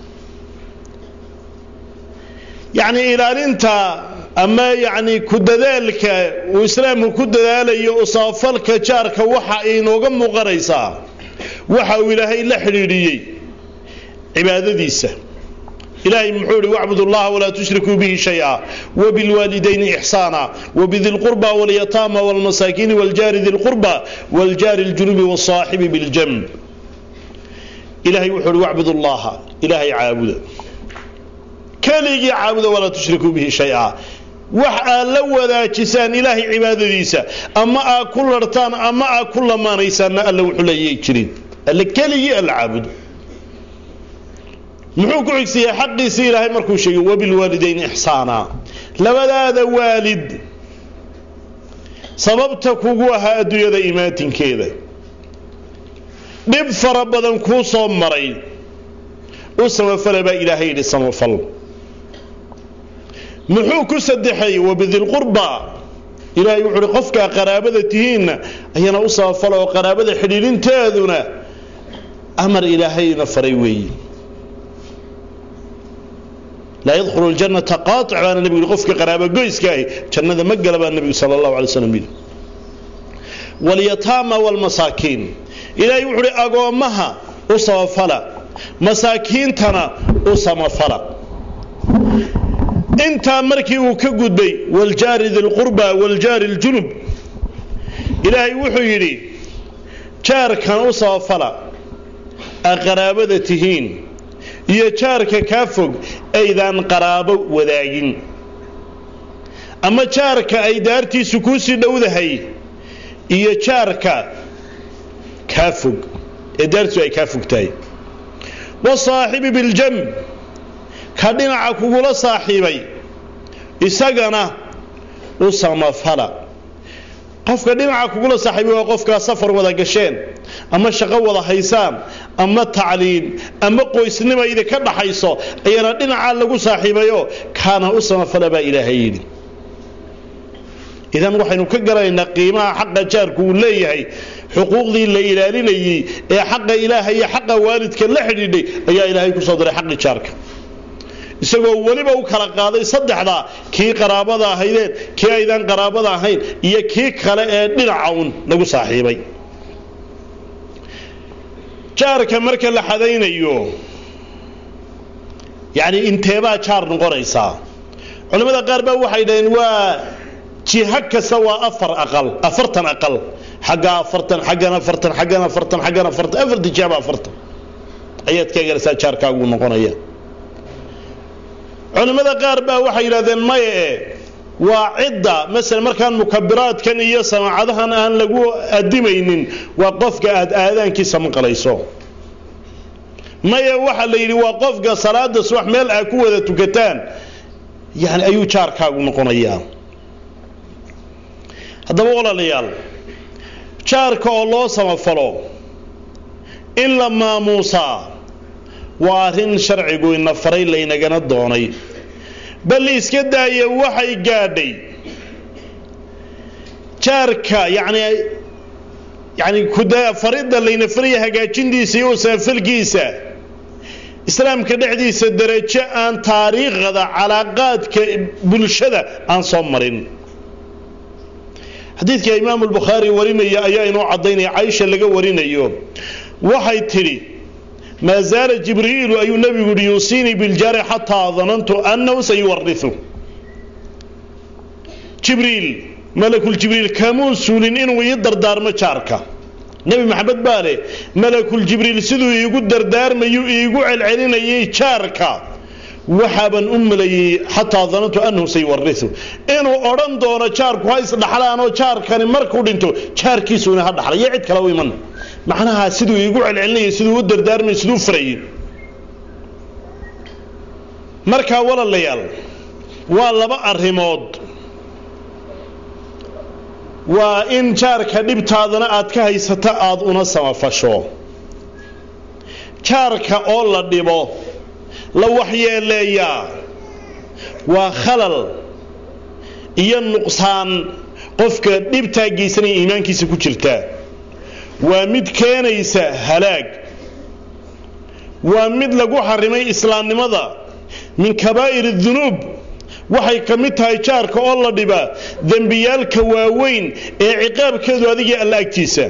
S2: yacni ilaalinta ama yacni ku dadaalka uu islaamku ku dadaalayo usaafalka jaarka waxa inooga muuqanaysaa waxa uu ilaahay la xidhiidhiyey cibaadadiisa ilaahay muxuu ihi wacbud allaha walaa tushrikuu bihi shaya wabilwaalidayni ixsaana wabidi lqurba walyataama walmasaakiini waljaari di lqurba waljaari ljunubi wasaaxibi biljanb ilahay wuxuu ihi wacbud allaha ilaahay caabuda keligii caabuda walaa tushrikuu bihi shaya wax aad la wadaajisaan ilaahay cibaadadiisa ama aad ku larhtaan ama aad ku lamaanaysaanna alla wuxuu leeyay jirin alle keligii alla caabudo muxuu ku xigsiiyey xaqiisii ilaahay markuu sheegay wabilwaalidayni ixsaana labadaada waalid sababta kugu ahaa adduunyada imaatinkeeda dhib fara badan kuu soo maray u samafala baa ilaahay yidhi samafal muxuu ku sadexeeyey wabidilqurba ilaahay wuxu uhi qofkaa qaraabada tihiinna ayana u samafala oo qaraabada xidhiidhinteeduna amar ilaahayna faray weeye laa yadkhulu ljannata qaatic baana nebigu yidhi qofka qaraabogoyska ahi jannada ma gala baa nebigu sala allahu alay slam yidhi walyataama waalmasaakiin ilaahay wuxu uhi agoommaha u samafala masaakiintana u samafala intaa markii uu ka gudbay waljaari dilqurba waljaari ljunub ilaahay wuxuu yidhi jaarkan u samafala a qaraabada tihiin iyo jaarka kaa fog aydaan qaraabo wadaagin ama jaarka ay daartiisu kuu sii dhowdahay iyo jaarka kaa fog ee daartiisu ay kaa fog tahay wasaaxibi biljamb ka dhinaca kugula saaxiibay isagana u samafala qofka dhinaca kugula saaxiibay waa qofkaa safar wada gasheen ama shaqo wada haysaan ama tacliin ama qoysnima idinka dhaxayso ayana dhinacaa lagu saaxiibayo kaana u samafala baa ilaahay yidhi idan waxaynu ka garanaynaa qiimaha xaqa jaarku uu leeyahay xuquuqdii la ilaalinayey ee xaqa ilaaha iyo xaqa waalidka la xidhiidhay ayaa ilaahay ku soo diray xaqi jaarka isagoo weliba u kala qaaday saddexdaa kii qaraabada ahaydeen kii aydaan qaraabada ahayn iyo kii kale ee dhinaca un lagu saaxiibay jaarka marka la xadaynayo yacni inteebaa jaar noqonaysaa culimmada qaar baa waxay dhaheen waa jiha kasta waa afar aqal afartan aqal xagga afartan xaggan afartan xaggan afartan xaggan afartan afartan jihaba afartan ayaad ka eganaysaa jaarkaagu noqonaya culimmada qaar baa waxay yidhahdeen maye e waa cidda masalan markaan mukabiraadkan iyo samaacadahan aan lagu adimaynin waa qofka aad aadaankiisa maqlayso maye waxaa la yidhi waa qofka salaada subax meel aad ku wada tukataan yani ayuu jaarkaagu noqonayaa haddaba walaalayaal jaarka oo loo samafalo in la maamuusaa waa arrin sharcigu ina faray laynagana doonay bal iska daaya waxay gaadhay jaarka yani yani faridda layna faraya hagaajintiisa iyo usamafalkiisa islaamka dhexdiisa darajo aan taariikhda calaaqaadka bulshada aan soo marin xadiidka imaamu lbukhaari warinaya ayaa inoo caddaynaya caisha laga warinayo waxay tidhi maa zaala jibriilu ayuu nebigu yihi yuusiinii biljaari xataa danantu annahu sayuwariu jibriil malakuljibriil kamuu suulin inuu ii dardaarmo jaarka nebi maxamed baa leh malakuljibriil siduu iigu dardaarmayu iigu celcelinayay jaarka waxaaban u malayey xataa danantu annahu sayuwariu inuu odhan doono jaarku ha isdhaxlaanoo jaarkani markuu dhinto jaarkiisuuna ha dhaxla iyo cid kale u iman macnaha siduu iigu celcelinayay siduu u dardaarmay siduu farayay markaa walaalayaal waa laba arrimood waa in jaarka dhibtaadana aad ka haysata aad una samafasho jaarka oo la dhibo la waxyeeleeyaa waa khalal iyo nuqsaan qofka dhibtaa geysanaya iimaankiisa ku jirta waa mid keenaysa halaag waa mid lagu xarimay islaamnimada min kabaa'ir dunuub waxay ka mid tahay jaarka oo la dhibaa dembiyaalka waaweyn ee ciqaabkeedu adigii alla agtiisa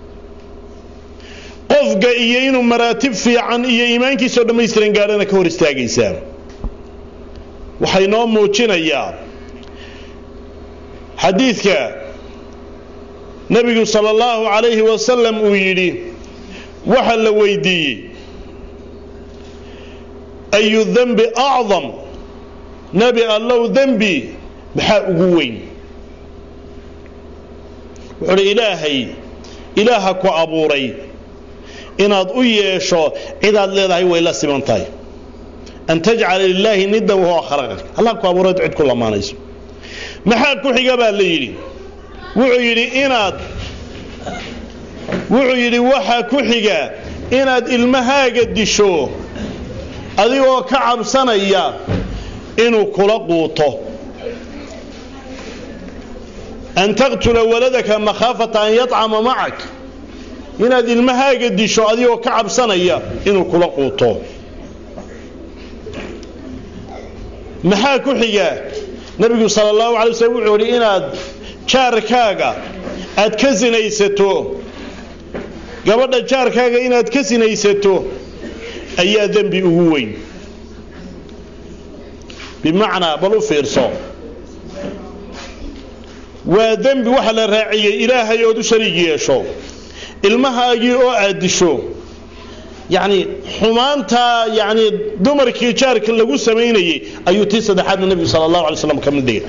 S2: qofka iyo inuu maraatib fiican iyo iimaankiisao dhammaystiran gaadhana ka hor istaagaysaa waxay noo muujinayaa xadiidka nebigu sala allahu calayhi wasalam uu yidhi waxa la weydiiyey ayu dembi acdam nebi allow dembi maxaa ugu weyn wuxuu uhi ilaahay ilaaha ku abuuray inaad u yeesho cidaad leedahay way la siman tahay an tajcala lilaahi niddan wahuwa khalaqak allah ku abuuray cid ku lamaanayso maxaa ku xiga baa la yidhi wuxuu yidhi inaad wuxuu yidhi waxaa ku xiga inaad ilmahaaga disho adigoo ka cabsanaya inuu kula quuto an taqtula waladaka makhaafata an yacama macak inaad ilmahaaga disho adigoo ka cabsanaya inuu kula quuto maxaa ku xiga nabigu sala allahu alay waslm wuxuu ihi inaad jaarkaaga aad ka sinaysato gabadha jaarkaaga inaad ka sinaysato ayaa dembi ugu weyn bimacnaa bal u fiirso waa dembi waxa la raaciyey ilaahay ood u shariig yeesho ilmahaagii oo aad disho yacni xumaantaa yacni dumarkii jaarka lagu samaynayey ayuu tii saddexaadna nebigu sala allahu alay slam ka mid dhigay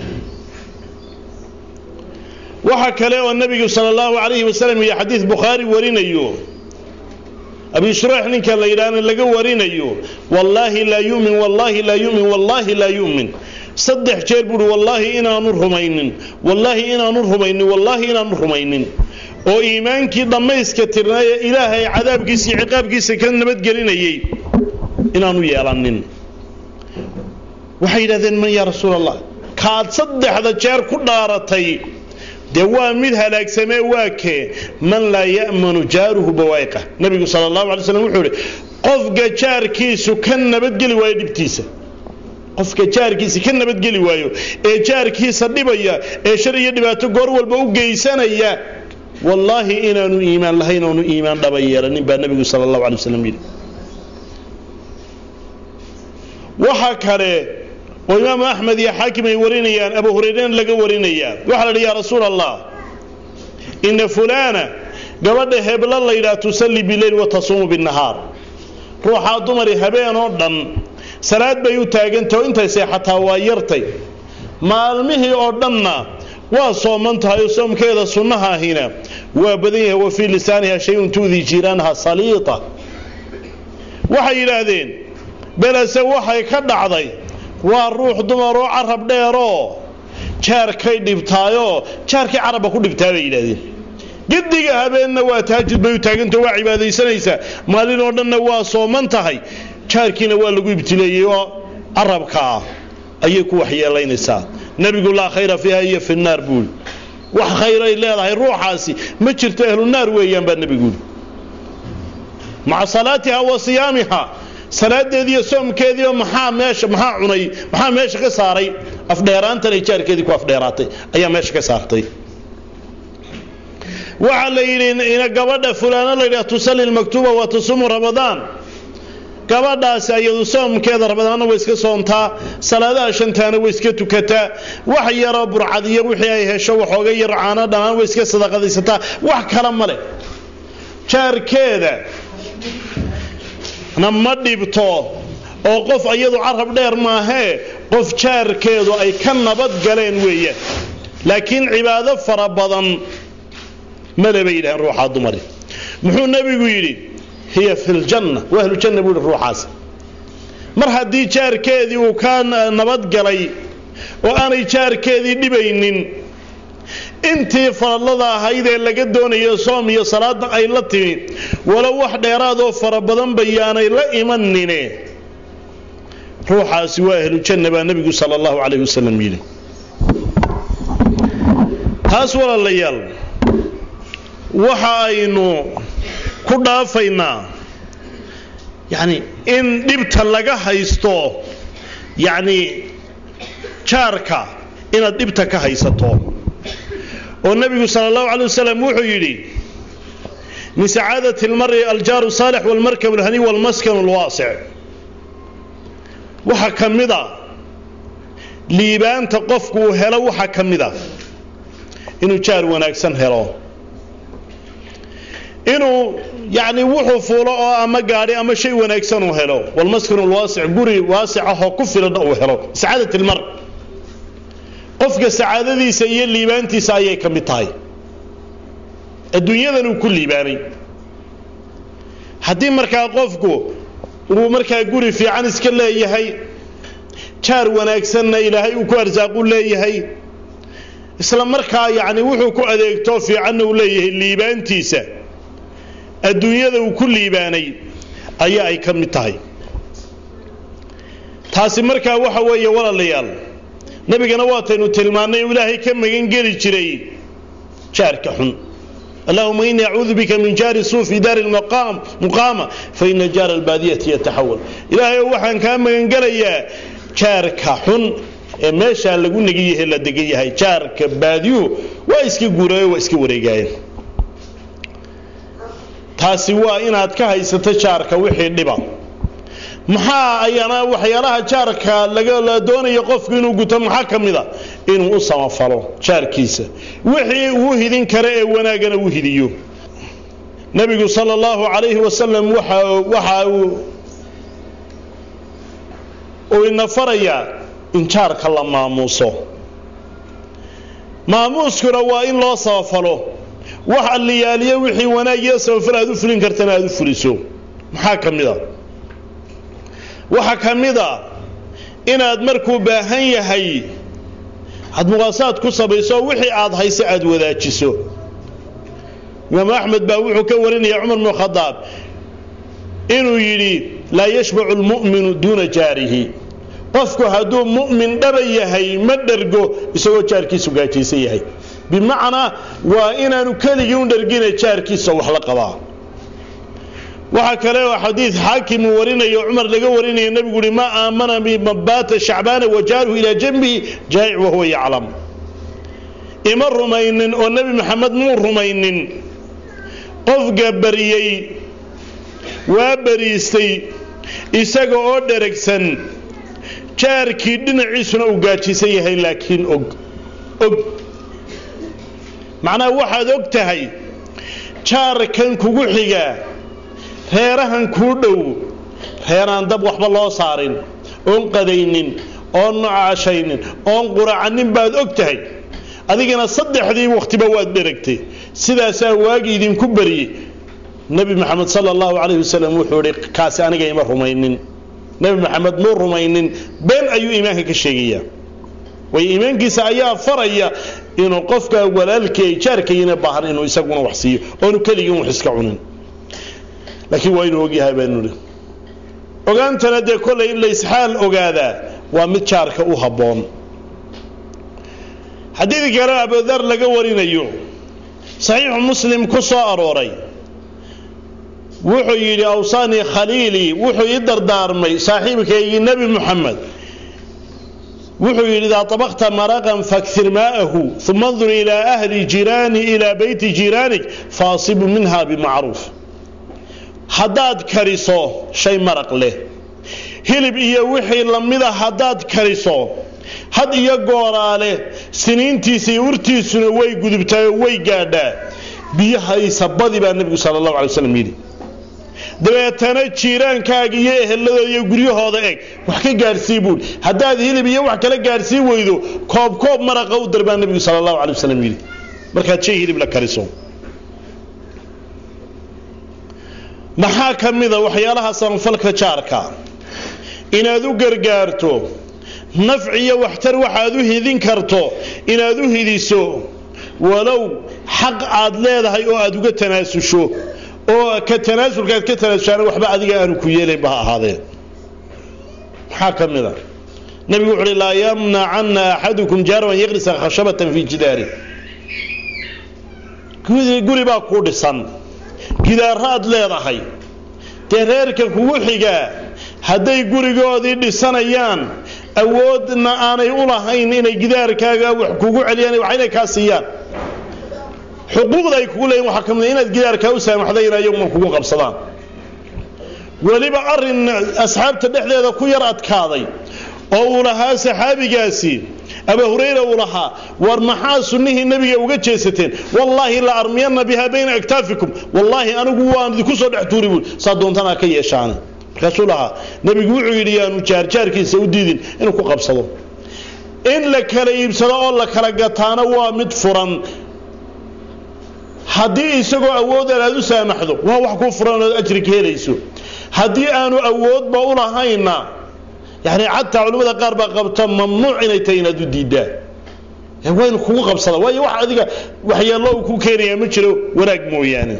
S2: waxa kale oo nebigu sala allahu calayhi wasalam iyo xadiid bukhaari warinayo abi shuraax ninka la yidhaahna laga warinayo wallaahi laa yumin wallaahi laa yumin wallaahi laa yumin saddex jeer buuhi wallaahi inaanu rumaynin wallaahi inaanu rumaynin wallaahi inaanu rumaynin oo iimaankii dhammayska tirnaaye ilaahay cadaabkiisa iyo ciqaabkiisa ka nabadgelinayay inaanu yeelanin waxay yidhahdeen man yaa rasuul allah kaad saddexda jeer ku dhaaratay dee waa mid halaagsamee waa kee man laa ya'manu jaaruhu bawaa'iqa nabigu sala allahu alay slam wuxuu ihi qofka jaarkiisu ka nabadgeli waayo dhibtiisa qofka jaarkiisa ka nabadgeli waayo ee jaarkiisa dhibaya ee shar iyo dhibaato goor walba u geysanaya wallaahi inaanu iimaan lahayn oonu iimaan dhaba yeelanin baa nebigu sala allahu alay wasalam yidhi waxa kale oo imaamu axmed iyo xaakim ay warinayaan abu hurayrena laga warinayaa waxaa la yidhi yaa rasuul allah ina fulaana gabadha hebla laydhaha tusalli bileyl wa tasuumu binnahaar ruuxaa dumari habeen oo dhan salaad bay u taagantah oo intay seexataa waa yartay maalmihii oo dhanna waa sooman tahay oo soomkeeda sunnaha ahina waa badan yahay wa fii lisaaniha shayun tuudii jiiraanaha saliita waxay yidhaahdeen belese waxay ka dhacday waa ruux dumaroo carab dheeroo jaarkay dhibtaayoo jaarkii carabba ku dhibtaa bay yidhahdeen gediga habeenna waa taajud bay u taagantao waa cibaadaysanaysaa maalin oo dhanna waa sooman tahay jaarkiina waa lagu ibtileeyey oo carabkaa ayay ku waxyeelaynaysaa nebigu laa khayra fiiha iyo fi naar buuli wax khayray leedahay ruuxaasi ma jirto ahlu naar weeyaan baa nebiguuli maca salaatiha wa siyaamiha salaadeediiyo soomkeediiba maxaa meesha maxaa cunay maxaa meesha ka saaray afdheeraantan ay jaarkeedii ku afdheeraatay ayaa meesha ka saartay waxaa la yidhi ina gabadha fulaano layidhaha tusalli lmaktuuba wa tasuumu ramadaan gabadhaasi ayadu soomkeeda ramadaanna way iska soontaa salaadaha shantaana way iska tukataa wax yaroo burcad iyo wixii ay hesho waxooga yar caano dhammaan way iska sadaqadaysataa wax kale ma leh jaarkeeda na ma dhibto oo qof iyadu carab dheer maahee qof jaarkeedu ay ka nabad galeen weeyaan laakiin cibaado fara badan male bay yidhaheen ruuxaa dumari muxuu nebigu yidhi hiya fi ljanna waa ahlujanna buu yihi ruuxaas mar haddii jaarkeedii uu ka nabadgalay oo aanay jaarkeedii dhibaynin intii faradlada ahayd ee laga doonayo soom iyo salaada ay la timi walow wax dheeraadoo fara badan bayaanay la imanine ruuxaasi waa ahlujanna baa nebigu sala allahu calayh wasalam yidhi taas walaalayaal waxa aynu ku dhaafaynaa yacni in dhibta laga haysto yacni jaarka inaad dhibta ka haysato oo nebigu sala allahu calay wasalam wuxuu yidhi min sacaadati almari aljaaru saalix walmarkab alhani walmaskan alwaasic waxaa ka mid a liibaanta qofku uu helo waxaa ka mid a inuu jaar wanaagsan helo inuu yacni wuxuu fuulo oo ama gaadhi ama shay wanaagsan uu helo walmaskanu alwaasic guri waasic ahoo ku filanna uu helo sacaadat ilmar qofka sacaadadiisa iyo liibaantiisa ayay ka mid tahay adduunyadan uu ku liibaanay haddii markaa qofku uu markaa guri fiican iska leeyahay jaar wanaagsanna ilaahay uu ku arsaaqu leeyahay isla markaa yacni wuxuu ku adeegto fiicanna uu leeyahay liibaantiisa adduunyada uu ku liibaanay ayaa ay ka mid tahay taasi markaa waxa weeye walaalayaal nebigana waataynu tilmaannay uu ilaahay ka magan geli jiray jaarka xun allahuma inii acuudu bika min jaari suu fi daari muqaama faina jaara albaadiyati yataxawal ilaahay ow waxaan kaa magangelayaa jaarka xun ee meeshaa lagu negi yahe la degan yahay jaarka baadiyuhu waa iska guurayo waa iska wareegaayeen taasi waa inaad ka haysato jaarka wixii dhiba maxaa ayana waxyaalaha jaarka la doonayo qofku inuu guto maxaa ka mida inuu u samafalo jaarkiisa wixii uu hidin kara ee wanaagana u hidiyo nabigu sal allahu calayhi wasalam waxa uu ina farayaa in jaarka la maamuuso maamuuskuna waa in loo samafalo wax alliyaaliyo wixii wanaagiyo samafal aad u fulin kartana aad u fuliso maxaa ka mid a waxaa ka mid a inaad markuu baahan yahay aad muqaasaad ku samayso wixii aad hayse aad wadaajiso imaamu axmed baa wuxuu ka warinaya cumar bnu khadaab inuu yidhi laa yashbacu lmu'minu duuna jaarihi qofku hadduu mu'min dhaba yahay ma dhergo isagoo jaarkiisu gaajaysan yahay bimacnaa waa inaanu keligii u dhergina jaarkiisa wax la qabaa waxaa kale oo xadiid xaakim uu warinayo cumar laga warinaya nebigu uhi maa aamana bimabaata shacbaana wajaaruhu ilaa janbihi jaa'ic wahuwa yaclam ima rumaynin oo nebi maxamed muu rumaynin qofka bariyey waa bariistay isaga oo dheragsan jaarkii dhinaciisuna uu gaajisan yahay laakiin og og macnaha waxaad og tahay jaarkan kugu xiga reerahan kuu dhow reeraan dab waxba loo saarin oon qadaynin oon nocashaynin oon quracanin baad og tahay adigana saddexdii wakhtiba waad dheragtay sidaasaa waagi idinku bariyey nebi maxamed sala allahu calayhi wasalam wuxuu idhi kaasi aniga ima rumaynin nebi maxamed muu rumaynin been ayuu iimaanka ka sheegayaa way iimaankiisa ayaa faraya inuu qofka walaalkii ay jaarkayina baahan inuu isaguna wax siiyo oonu keligii wax iska cunin laakiin waa inuu ogyahay baanu idhi ogaantana dee kollay in laysxaal ogaadaa waa mid jaarka u habboon xadiid kale abudar laga warinayo saxiixu muslim ku soo arooray wuxuu yidhi awsaanii khaliilii wuxuu ii dardaarmay saaxiibkaygii nebi muxamed wuxuu yidhi idaa طabaqta maraqan fakir maa'ahu uma andur ilaa ahli jiraani ilaa beyti jiraanik faasibu minha bimacruuf haddaad kariso shay maraq leh hilib iyo wixii lamida haddaad kariso had iyo gooraale siniintiisa iyo urtiisuna way gudubtaayoo way gaadhaa biyahaysa badi baa nebigu sala allahu alay waslam yidhi dabeetana jiiraankaaga iyo eheladooda iyo guryahooda eg wax ka gaadhsii buui haddaad hilib iyo wax kala gaadhsii weydo koob koob maraqa u dar baa nebigu sala allahu alay wasalam yidhi markaad shay hilib la kariso maxaa ka mida waxyaalaha samafalka jaarka inaad u gargaarto nafci iyo waxtar waxaad u hidin karto inaad u hidiso walow xaq aad leedahay oo aad uga tanaasusho oo ka tanaasulkaad ka tanaasushaana waxba adiga aanu ku yeelaynba ha ahaadeen maxaa ka mid a nebigu wuxu uhi laa yamnacanna axadukum jaarwan yaqrisa khashabatan fii jidaari guri baa kuu dhisan gidaaraad leedahay dee reerka kugu xigaa hadday gurigoodii dhisanayaan awoodna aanay u lahayn inay gidaarkaaga wax kugu celiyaan waxayna kaa siiyaan xuquuqda ay kugu leeyihin waxaa ka mid inaad gidaarkaa u saamaxday in ayaguma kugu qabsadaan weliba arrin asxaabta dhexdeeda ku yar adkaaday oo uu lahaa saxaabigaasi aba hurayra uu lahaa war maxaa sunnihii nebiga uga jeesateen wallaahi la armiyanna bihaa bayna aktaafikum wallaahi anigu waan idinku soo dhex tuuri buui saa doontanaa ka yeeshaane markaasuu lahaa nebigu wuxuu yidhi yaanu jaarjaarkiisa u diidin inuu ku qabsado in la kala iibsado oo la kala gataana waa mid furan haddii isagoo awoodan aad u saamaxdo waa wax kuu furan ood ajri ka helayso haddii aanu awoodba u lahayna yani xataa culimmada qaar baa qabta mamnuuc inay tahay inaad u diiddaa waa inu kugu qabsada waayo wax adiga waxyeello uu ku keenayaa ma jiro wanaag mooyaane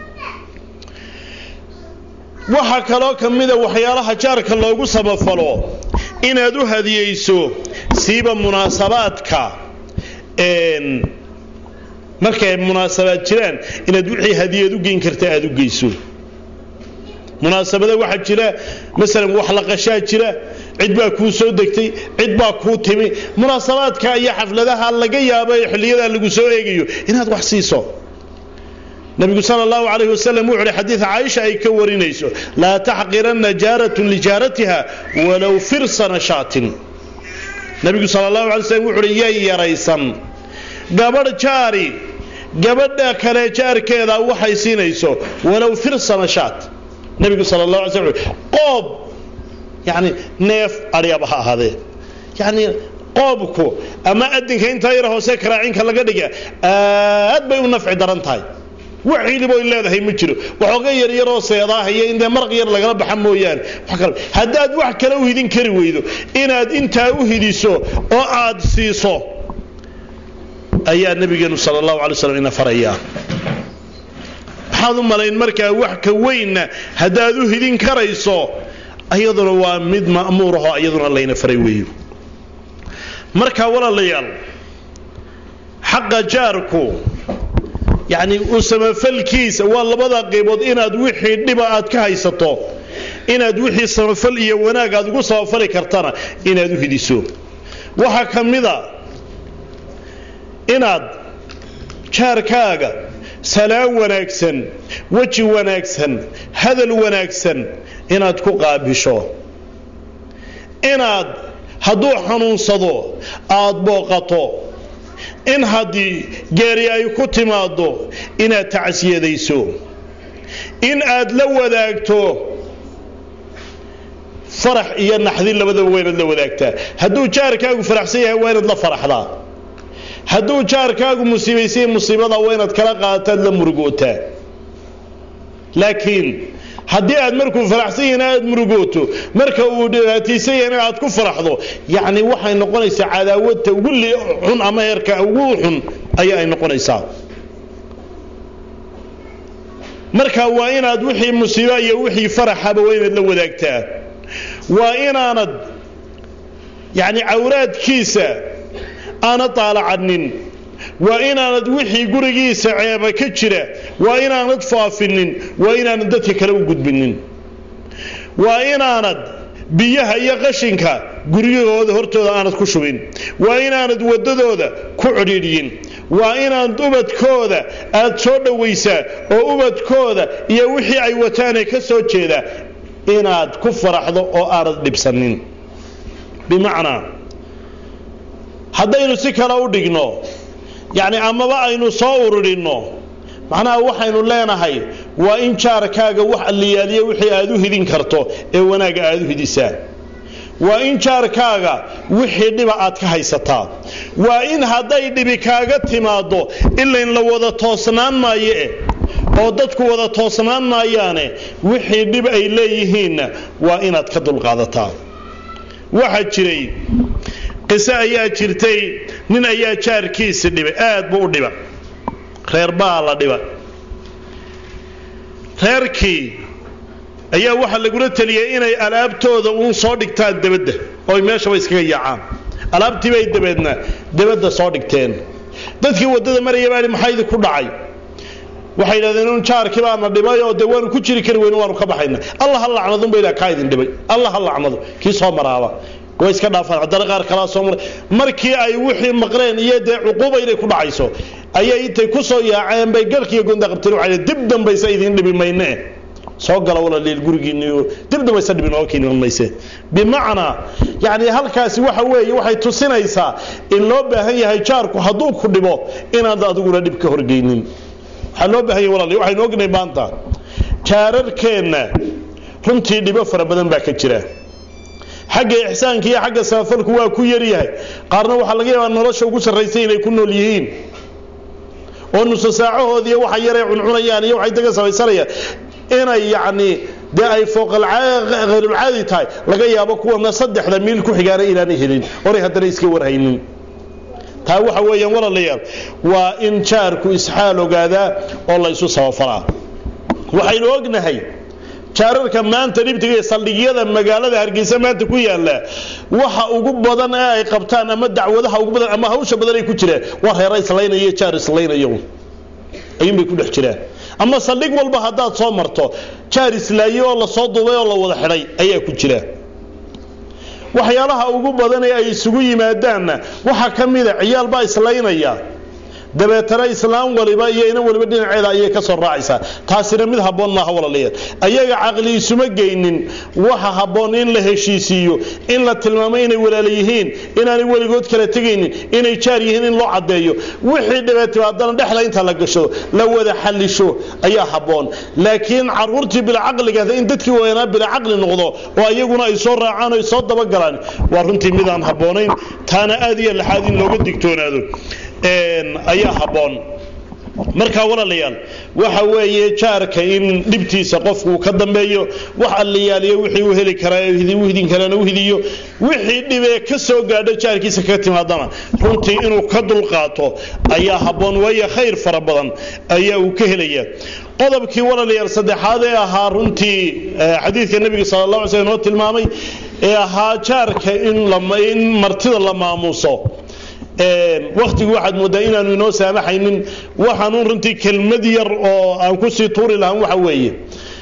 S2: waxaa kaloo ka mida waxyaalaha jaarka loogu samafalo inaad u hadiyeyso siiba munaasabaadka markay munaasabaad jiraan inaad wixii hadiyad u geyn karta aad u geyso munaasabada waxaa jira masalan wax la qashaa jira cid baa kuu soo degtay cid baa kuu timi munaasabaadka iyo xafladaha laga yaabo ee xilliyadaa lagu soo eegayo inaad wax siiso nabigu sal allahu calayh wasalam wuxu uhi xadiid caaisha ay ka warinayso laa taxqiranna jaaratun lijaaratiha walow firsana shaatin nabigu sal allahu alay slm wuxu uhi yay yaraysan gabadh jaari gabadha kale jaarkeeda waxay siinayso walow firsana shaat nabigu sal allah alay sl qoob yani neef aryaba ha ahaadee yani qoobku ama adinka intaa yar hoose karaacinka laga dhiga aad bay u nafci daran tahay wax hiliboo leedahay ma jiro waxooga yaryaroo seedaahaya in dee maraq yar lagala baxa mooyaane haddaad wax kale u hidin kari weydo inaad intaa u hidiso oo aad siiso ayaa nabigeenu sal allahu alay slam ina farayaa maxaad u malayn markaa wax ka weynna haddaad u hidin karayso ayaduna waa mid ma'muurahoo iyaduna layna faray weeyo markaa walaalayaal xaqa jaarku yacni u samafalkiisa waa labada qaybood inaad wixii dhiba aad ka haysato inaad wixii samafal iyo wanaag aad ugu samafali kartana inaad u hidiso waxaa ka mida inaad jaarkaaga salaan wanaagsan weji wanaagsan hadal wanaagsan inaad ku qaabisho inaad hadduu xanuunsado aad booqato in haddii geeri ay ku timaaddo inaad tacsiyadayso in aad la wadaagto farax iyo naxdin labadaba waa inaad la wadaagtaa hadduu jaarkaagu faraxsan yahay waa inaad la faraxdaa hadduu jaarkaagu musiibaysay musiibada waa inaad kala qaataad la murugootaa laakiin haddii aad markuu faraxsan yahayna aad murugooto marka uu dhibaataysan yahayna aad ku faraxdo yacni waxay noqonaysaa cadaawadta ugu xun ama heerka ugu xun ayaa ay noqonaysaa marka waa inaad wixii musiiba iyo wixii faraxaba waa inaad la wadaagtaa waa inaanad yacni cawraadkiisa aanad taalacanin waa inaanad wixii gurigiisa ceeba ka jira waa inaanad faafinin waa inaanad dadka kale u gudbinin waa inaanad biyaha iyo qashinka guryahooda hortooda aanad ku shubin waa inaanad waddadooda ku cidhiidhyin waa inaad ubadkooda aad soo dhowaysaa oo ubadkooda iyo wixii ay wataanee ka soo jeeda inaad ku faraxdo oo aanad dhibsanin bimacnaa haddaynu si kale u dhigno yacni amaba aynu soo ururinno macnaha waxaynu leenahay waa in jaarkaaga wax alliyaaliya wixii aad u hidin karto ee wanaagga aad u hidisaa waa in jaarkaaga wixii dhiba aad ka haysataa waa in hadday dhibi kaaga timaaddo ilayn la wada toosnaan maayo eh oo dadku wada toosnaan maayaane wixii dhib ay leeyihiinna waa inaad ka dulqaadataa waxaa jiray qiso ayaa jirtay nin ayaa jaarkiisi dhibay aad buu u dhiba reer baa la dhiba reerkii ayaa waxaa lagula teliyay inay alaabtooda uun soo dhigtaan debadda ooy meeshaba iskaga yaacaan alaabtiibay dabeedna debadda soo dhigteen dadkii waddada maraya baa maxaa idinku dhacay waxay yidhahdeen un jaarkii baana dhibay oo dee waanu ku jiri kari weyne waanu ka baxayna allah ha lacnadunba ilaa kaa idin dhibay allah ha lacnado kii soo maraaba way iska dhaafaan haddana qaar kalaa soo maray markii ay wixii maqleen iyo dee cuquuba inay ku dhacayso ayay intay ku soo yaaceen bay galkiiyo gonda qabteen waxay dib dambaysa idin dhibi mayne soo gala walaaliil gurigiinniyo dib dambaysa dhibin oo kiinan mayse bimacnaa yacni halkaasi waxa weeye waxay tusinaysaa in loo baahan yahay jaarku hadduu ku dhibo inaad adiguna dhib ka horgeynin waxaa loo baahan yahay walaaliil waxaynu ognahay maanta jaararkeenna runtii dhibo fara badan baa ka jira xagga ixsaanka iyo xagga samafalku waa ku yaryahay qaarna waxaa laga yaabaa nolosha ugu sarraysay inay ku nool yihiin oo nuso saacahoodiiyo waxa yaray cuncunayaan iyo waxay daga samaysanayaan inay yacni dee ay fooqalhayrulcaadi tahay laga yaabo kuwana saddexda miil ku xigaana inaanay helin oray haddana iska warhaynin taa waxa weeyaan walaalayaal waa in jaarku isxaal ogaadaa oo la ysu sabafalaa waxaynu ognahay jaararka maanta dhibtiga iyo saldhigyada magaalada hargeysa maanta ku yaala waxa ugu badan ee ay qabtaan ama dacwadaha ugu badan ama hawsha badan ay ku jiraan waa reera islaynaya jaar islaynayo ayuunbay ku dhex jiraan ama saldhig walba haddaad soo marto jaar islaaye oo lasoo duubay oo la wada xidhay ayaa ku jira waxyaalaha ugu badan ee ay isugu yimaadaanna waxaa ka mida ciyaal baa islaynaya dabeetana islaam waliba iyo inan waliba dhinaceeda ayay ka soo raacaysaa taasina mid habboon maaha walaalayaal ayaga caqli isuma geynin waxa habboon in la heshiisiiyo in la tilmaamo inay walaala yihiin inaanay weligood kala tegaynin inay jaar yihiin in loo caddeeyo wixii dhibaatay haddana dhexda inta la gasho la wada xallisho ayaa habboon laakiin caruurtii bilcaqliga in dadkii wayanaa bilcaqli noqdo oo ayaguna ay soo raacaan oo ay soo dabagalaan waa runtii midaan habboonayn taana aad iyo laxaad in looga digtoonaado ayaa habboon markaa walaalayaal waxa weeye jaarka in dhibtiisa qofku ka dambeeyo wax alliyaaliyo wixii u heli karaa u hidin karaana u hidiyo wixii dhibee ka soo gaadho jaarkiisa kaga timaadana runtii inuu ka dulqaato ayaa habboon waayo khayr fara badan ayaa uu ka helaya qodobkii walaalayaal saddexaad ee ahaa runtii xadiidka nebiga sala allah alay slam inoo tilmaamay ee ahaa jaarka in martida la maamuuso wakhtigu waxaad mooddaa inaanu inoo saamaxaynin waxaanuun runtii kelmad yar oo aan kusii tuuri lahaan waxa weeye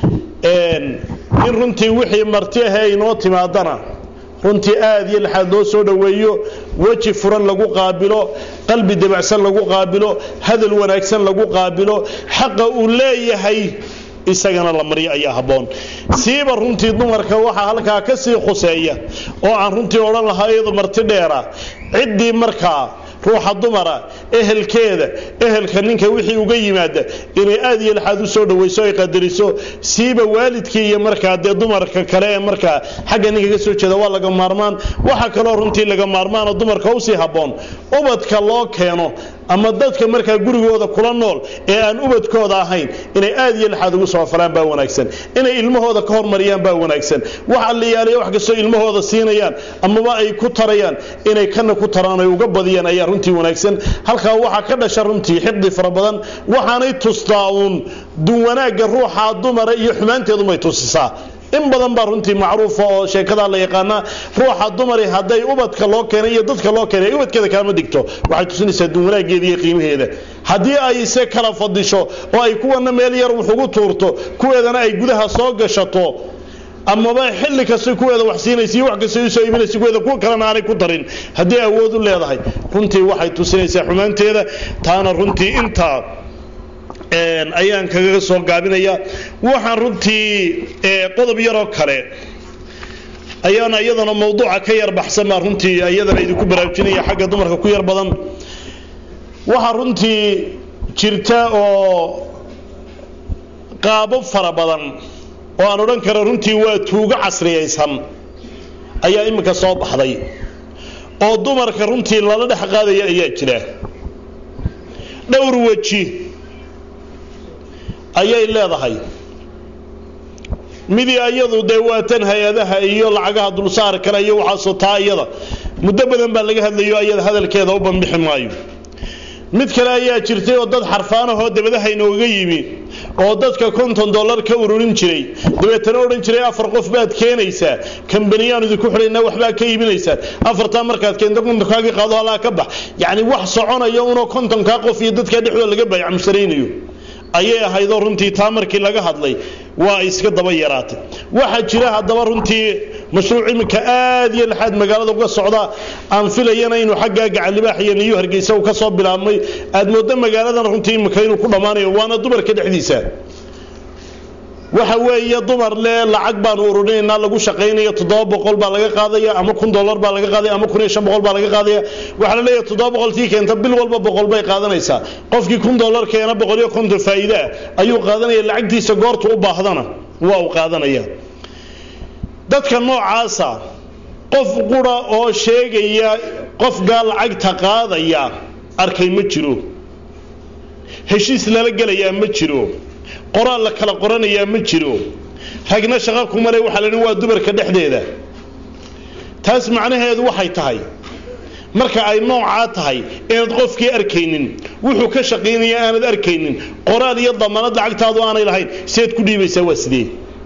S2: in runtii wixii marti ahee inoo timaadana runtii aad iyo laxaad loo soo dhoweeyo weji furan lagu qaabilo qalbi dabacsan lagu qaabilo hadal wanaagsan lagu qaabilo xaqa uu leeyahay isagana la maryo ayaa habboon siiba runtii dumarka waxaa halkaa ka sii khuseeya oo aan runtii odhan lahaa iyadu marti dheera ciddii markaa ruuxa dumara ehelkeeda ehelka ninka wixii uga yimaada inay aad iyo laxaad u soo dhawayso ay qadariso siiba waalidkii iyo markaa dee dumarka kale ee markaa xagga ninka ka soo jeeda waa laga maarmaan waxa kaloo runtii laga maarmaanoo dumarka usii habboon ubadka loo keeno ama dadka markaa gurigooda kula nool ee aan ubadkooda ahayn inay aad iyo laxaad ugu soofalaan baa wanaagsan inay ilmahooda ka hormariyaan baa wanaagsan wax alliyaaliya wax kastoo ilmahooda siinayaan amaba ay ku tarayaan inay kana ku taraan ay uga badiyaan ayaa runtii wanaagsan halkaa waxaa ka dhasha runtii xiqdi fara badan waxaanay tustaa uun duwanaagga ruuxa dumara iyo xumaanteedumay tusisaa in badan baa runtii macruufa oo sheekadaa la yaqaanaa ruuxa dumari hadday ubadka loo keenay iyo dadka loo keenay ubadkeeda kalama digto waxay tusinaysaa duwanaageeda iyo qiimaheeda haddii ay se kala fadisho oo ay kuwana meel yar wax ugu tuurto kuweedana ay gudaha soo gashato amaba xilli kasta kuweeda wax siinaysa iyo wax kasta usoo iibinaysa kuweeda kuwa kalena aanay ku darin haddii awood u leedahay runtii waxay tusinaysaa xumaanteeda taana runtii intaa ayaan kaga soo gaabinaya waxaan runtii qodob yaroo kale ayaana iyadana mawduuca ka yar baxsan baa runtii iyadana idinku baraarujinaya xagga dumarka ku yar badan waxaa runtii jirta oo qaabo fara badan oo aan odhan karo runtii waa tuugo casriyaysan ayaa iminka soo baxday oo dumarka runtii lala dhex qaadaya ayaa jira dhowr weji ayay leedahay midii ayadu dee waatan hay-adaha iyo lacagaha dulsaar kale iyo waxaasoo taa iyada muddo badan baa laga hadlayo ayada hadalkeeda u banbixi maayo mid kale ayaa jirtay oo dad xarfaanahoo dabadaha inooga yimi oo dadka konton dollar ka ururin jiray dabeetana odhan jiray afar qof baad keenaysaa kambaniyaan idinku xidhaynaa waxbaa ka iibinaysaan afartaa markaad keento kontonkaagii qaado halaa ka bax yacni wax soconaya unoo kontonkaa qof iyo dadkaa dhexdooda laga baayac musharaynayo ayay ahaydoo runtii taa markii laga hadlay waa iska daba yaraatay waxaa jira haddaba runtii mashruuc iminka aad iyo laxaad magaalada uga socda aan filayana inuu xaggaa gacallibaax iyo niyu hargeysa uu ka soo bilaabmay aad mooddo magaaladan runtii iminka inuu ku dhammaanayo waana dumarka dhexdiisa waxa weeye dumar le lacag baanu ururinaynaa lagu shaqaynayo toddoba boqol baa laga qaadaya ama kun dollar baa laga qaadaya ama kun iyo shan boqol baa laga qaadaya waxaa la leeyahay toddoba boqolkii keenta bil walba boqol bay qaadanaysaa qofkii kun dollar keena boqol iyo konton faa'iide ah ayuu qaadanaya lacagtiisa goortu u baahdana waa uu qaadanaya dadka noocaasa qof qura oo sheegaya qofkaa lacagta qaadaya arkay ma jiro heshiis lala gelayaa ma jiro qoraal la kala qoranayaa ma jiro ragna shaqo kumale waxaa la waa dumarka dhexdeeda taas macnaheedu waxay tahay marka ay noocaa tahay inaad qofkii arkaynin wuxuu ka shaqaynaya aanad arkaynin qoraal iyo damanad lacagtaadu aanay lahayn sideed ku dhiibaysaa waa sidee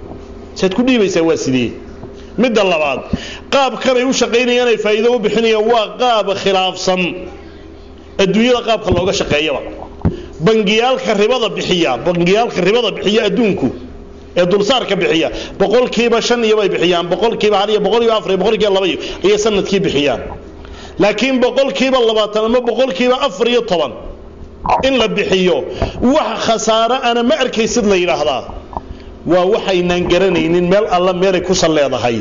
S2: saad ku dhiibaysaa waa sidee midda labaad qaabkanay u shaqaynayaan ay faa'iido u bixinayaan waa qaab khilaafsan adduunyada qaabka looga shaqeeyaba bangiyaalka ribada bixiya bangiyaalka ribada bixiya adduunku ee dulsaarka bixiya boqolkiiba shan iyo bay bixiyaan boqolkiiba hal iyo boqolkiiba afar iyo boqolkiiba laba iyo ayay sanadkii bixiyaan laakiin boqolkiiba labaatan ama boqolkiiba afar iyo toban in la bixiyo wax khasaaro ana ma arkaysid la yidhaahdaa waa waxaynaan garanaynin meel alla meelay ku sal leedahay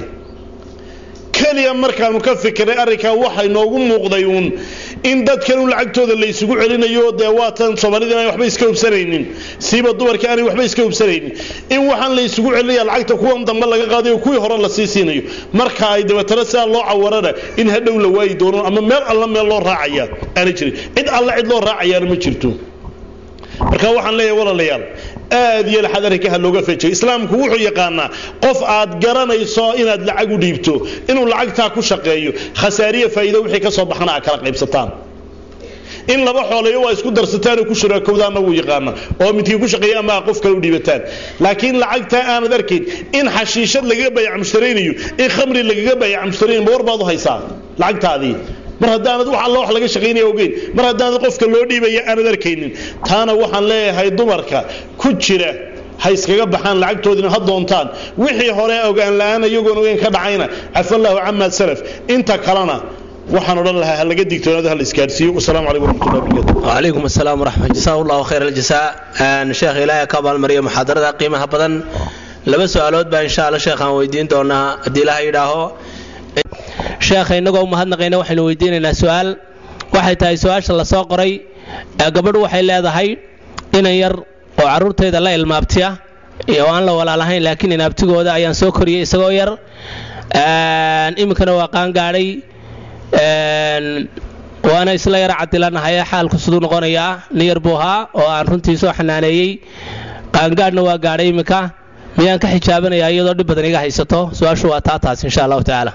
S2: keliya markaanu ka fikiray arrinkaa waxay noogu muuqday uun in dadkan u lacagtooda la isugu celinayo dee waatan soomaalida inaan waxba iska hubsanaynin siiba dumarka aanay waxba iska hubsanaynin in waxaan la isugu celinaya lacagta kuwan dambe laga qaadayo kuwii hore la sii siinayo marka ay dabeetana sidaa loo cawarana in hadhow la waayi doono ama meel alla meel loo raacaya aana jirin cid alla cid loo raacayaana ma jirto marka waxaan leeyahay walaalayaal aad iyo laxad arrinka ha looga fejiyo islaamku wuxuu yaqaanaa qof aad garanayso inaad lacag u dhiibto inuu lacagtaa ku shaqeeyo khasaariya faa'iido wixii ka soo baxana aad kala qaybsataan in laba xooleeyo waa isku darsataan oo ku shuraakowdaanna wuu yaqaana oo midkii ku shaqeeya ama qof kale u dhiibataan laakiin lacagtaa aanad arkayn in xashiishad lagaga bayac mushtaraynayo in khamri lagaga bayac mushtaraynayo ma war baad u haysaa lacagtaadii mar haddaanad wax alla wax laga shaqaynaya ogeyn mar haddaanad qofka loo dhiibaya aanad arkaynin taana waxaan leeyahay dumarka ku jira ha iskaga baxaan lacagtoodina ha doontaan wixii hore ogaan la-aan iyagoon ogeyn ka dhacayna cafallaahu camaa salaf inta kalena waxaan odhan lahaa ha laga digtoonaado ha la isgaadhsiiyo wasalaamu calaykum waraxmatullahi wabarakatu
S1: وعليكم السلام ورحمة جزاه الله خير الجزاء أن شيخ إلهي كابال مريم محاضرة قيمة بدن لبا سؤالات با إن شاء الله شيخ أن ويدين دونا دي لها إلهو شيخ إنكو مهدنا وحين ويديننا سؤال waxay tahay su-aasha la soo qoray gabadhu waxay leedahay inan yar oo caruurteeda la ilmaabtiya oo aan la walaalahayn laakiin inaabtigooda ayaan soo koriyey isagoo yar iminkana waa qaangaadhay waana isla yar cadilanahay xaalku siduu noqonayaa nin yar buu ahaa oo aan runtii soo xanaaneeyey qaangaadhna waa gaadhay iminka miyaan ka xijaabanayaa iyadoo dhib badan iga haysato su-aashu waa taa taas insha allahu tacaala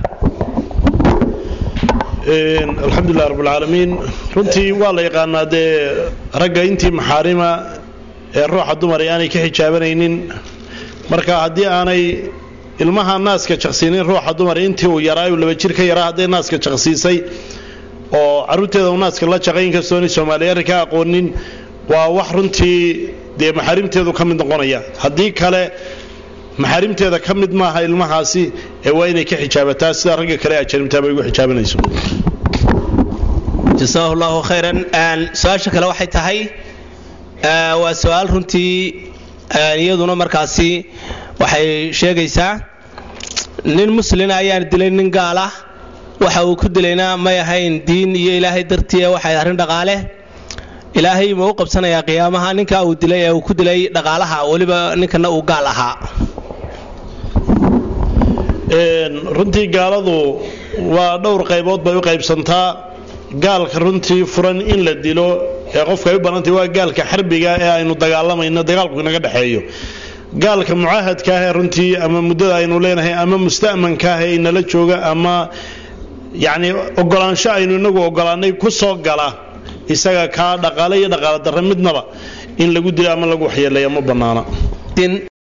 S2: alxamdulilah rabbilcaalamiin runtii waa la yaqaanaa dee ragga intii maxaarima ee ruuxa dumar ee aanay ka xijaabanaynin marka haddii aanay ilmaha naaska jaqsiinin ruuxa dumar intii uu yaraa uu laba jir ka yaraa hadday naaska jaqsiisay oo carruurteeda uu naaska la jaqay inkastoo inay soomaaliya arrinka aqoonin waa wax runtii dee maxaarimteedu ka mid noqonaya haddii kale maxaarimteeda ka mid maaha ilmahaasi ee waa inay ka xijaabataa sida ragga kale ajarimtaaba ugu xijaabanayso
S1: jasaahu allahu khayran su-aasha kale waxay tahay waa su-aal runtii iyaduna markaasi waxay sheegaysaa nin muslina ayaan dilay nin gaal ah waxa uu ku dilayna may ahayn diin iyo ilaahay dartii waxay arrin dhaqaale ilaahay ma u qabsanayaa qiyaamaha ninkaa uu dilay ee uu ku dilay dhaqaalaha weliba ninkana uu gaal ahaa
S2: runtii gaaladu waa dhowr qaybood bay u qaybsantaa gaalka runtii furan in la dilo ee qofka ay u banantay waa gaalka xarbiga ee aynu dagaalamayno dagaalku inaga dhexeeyo gaalka mucaahadka ah ee runtii ama muddada aynu leenahay ama musta'manka ah ee inala jooga ama yacni ogolaansho aynu inagu ogolaanay ku soo gala isaga kaa dhaqaale iyo dhaqaale darre midnaba in lagu dilo ama lagu waxyeeleeya ma bannaana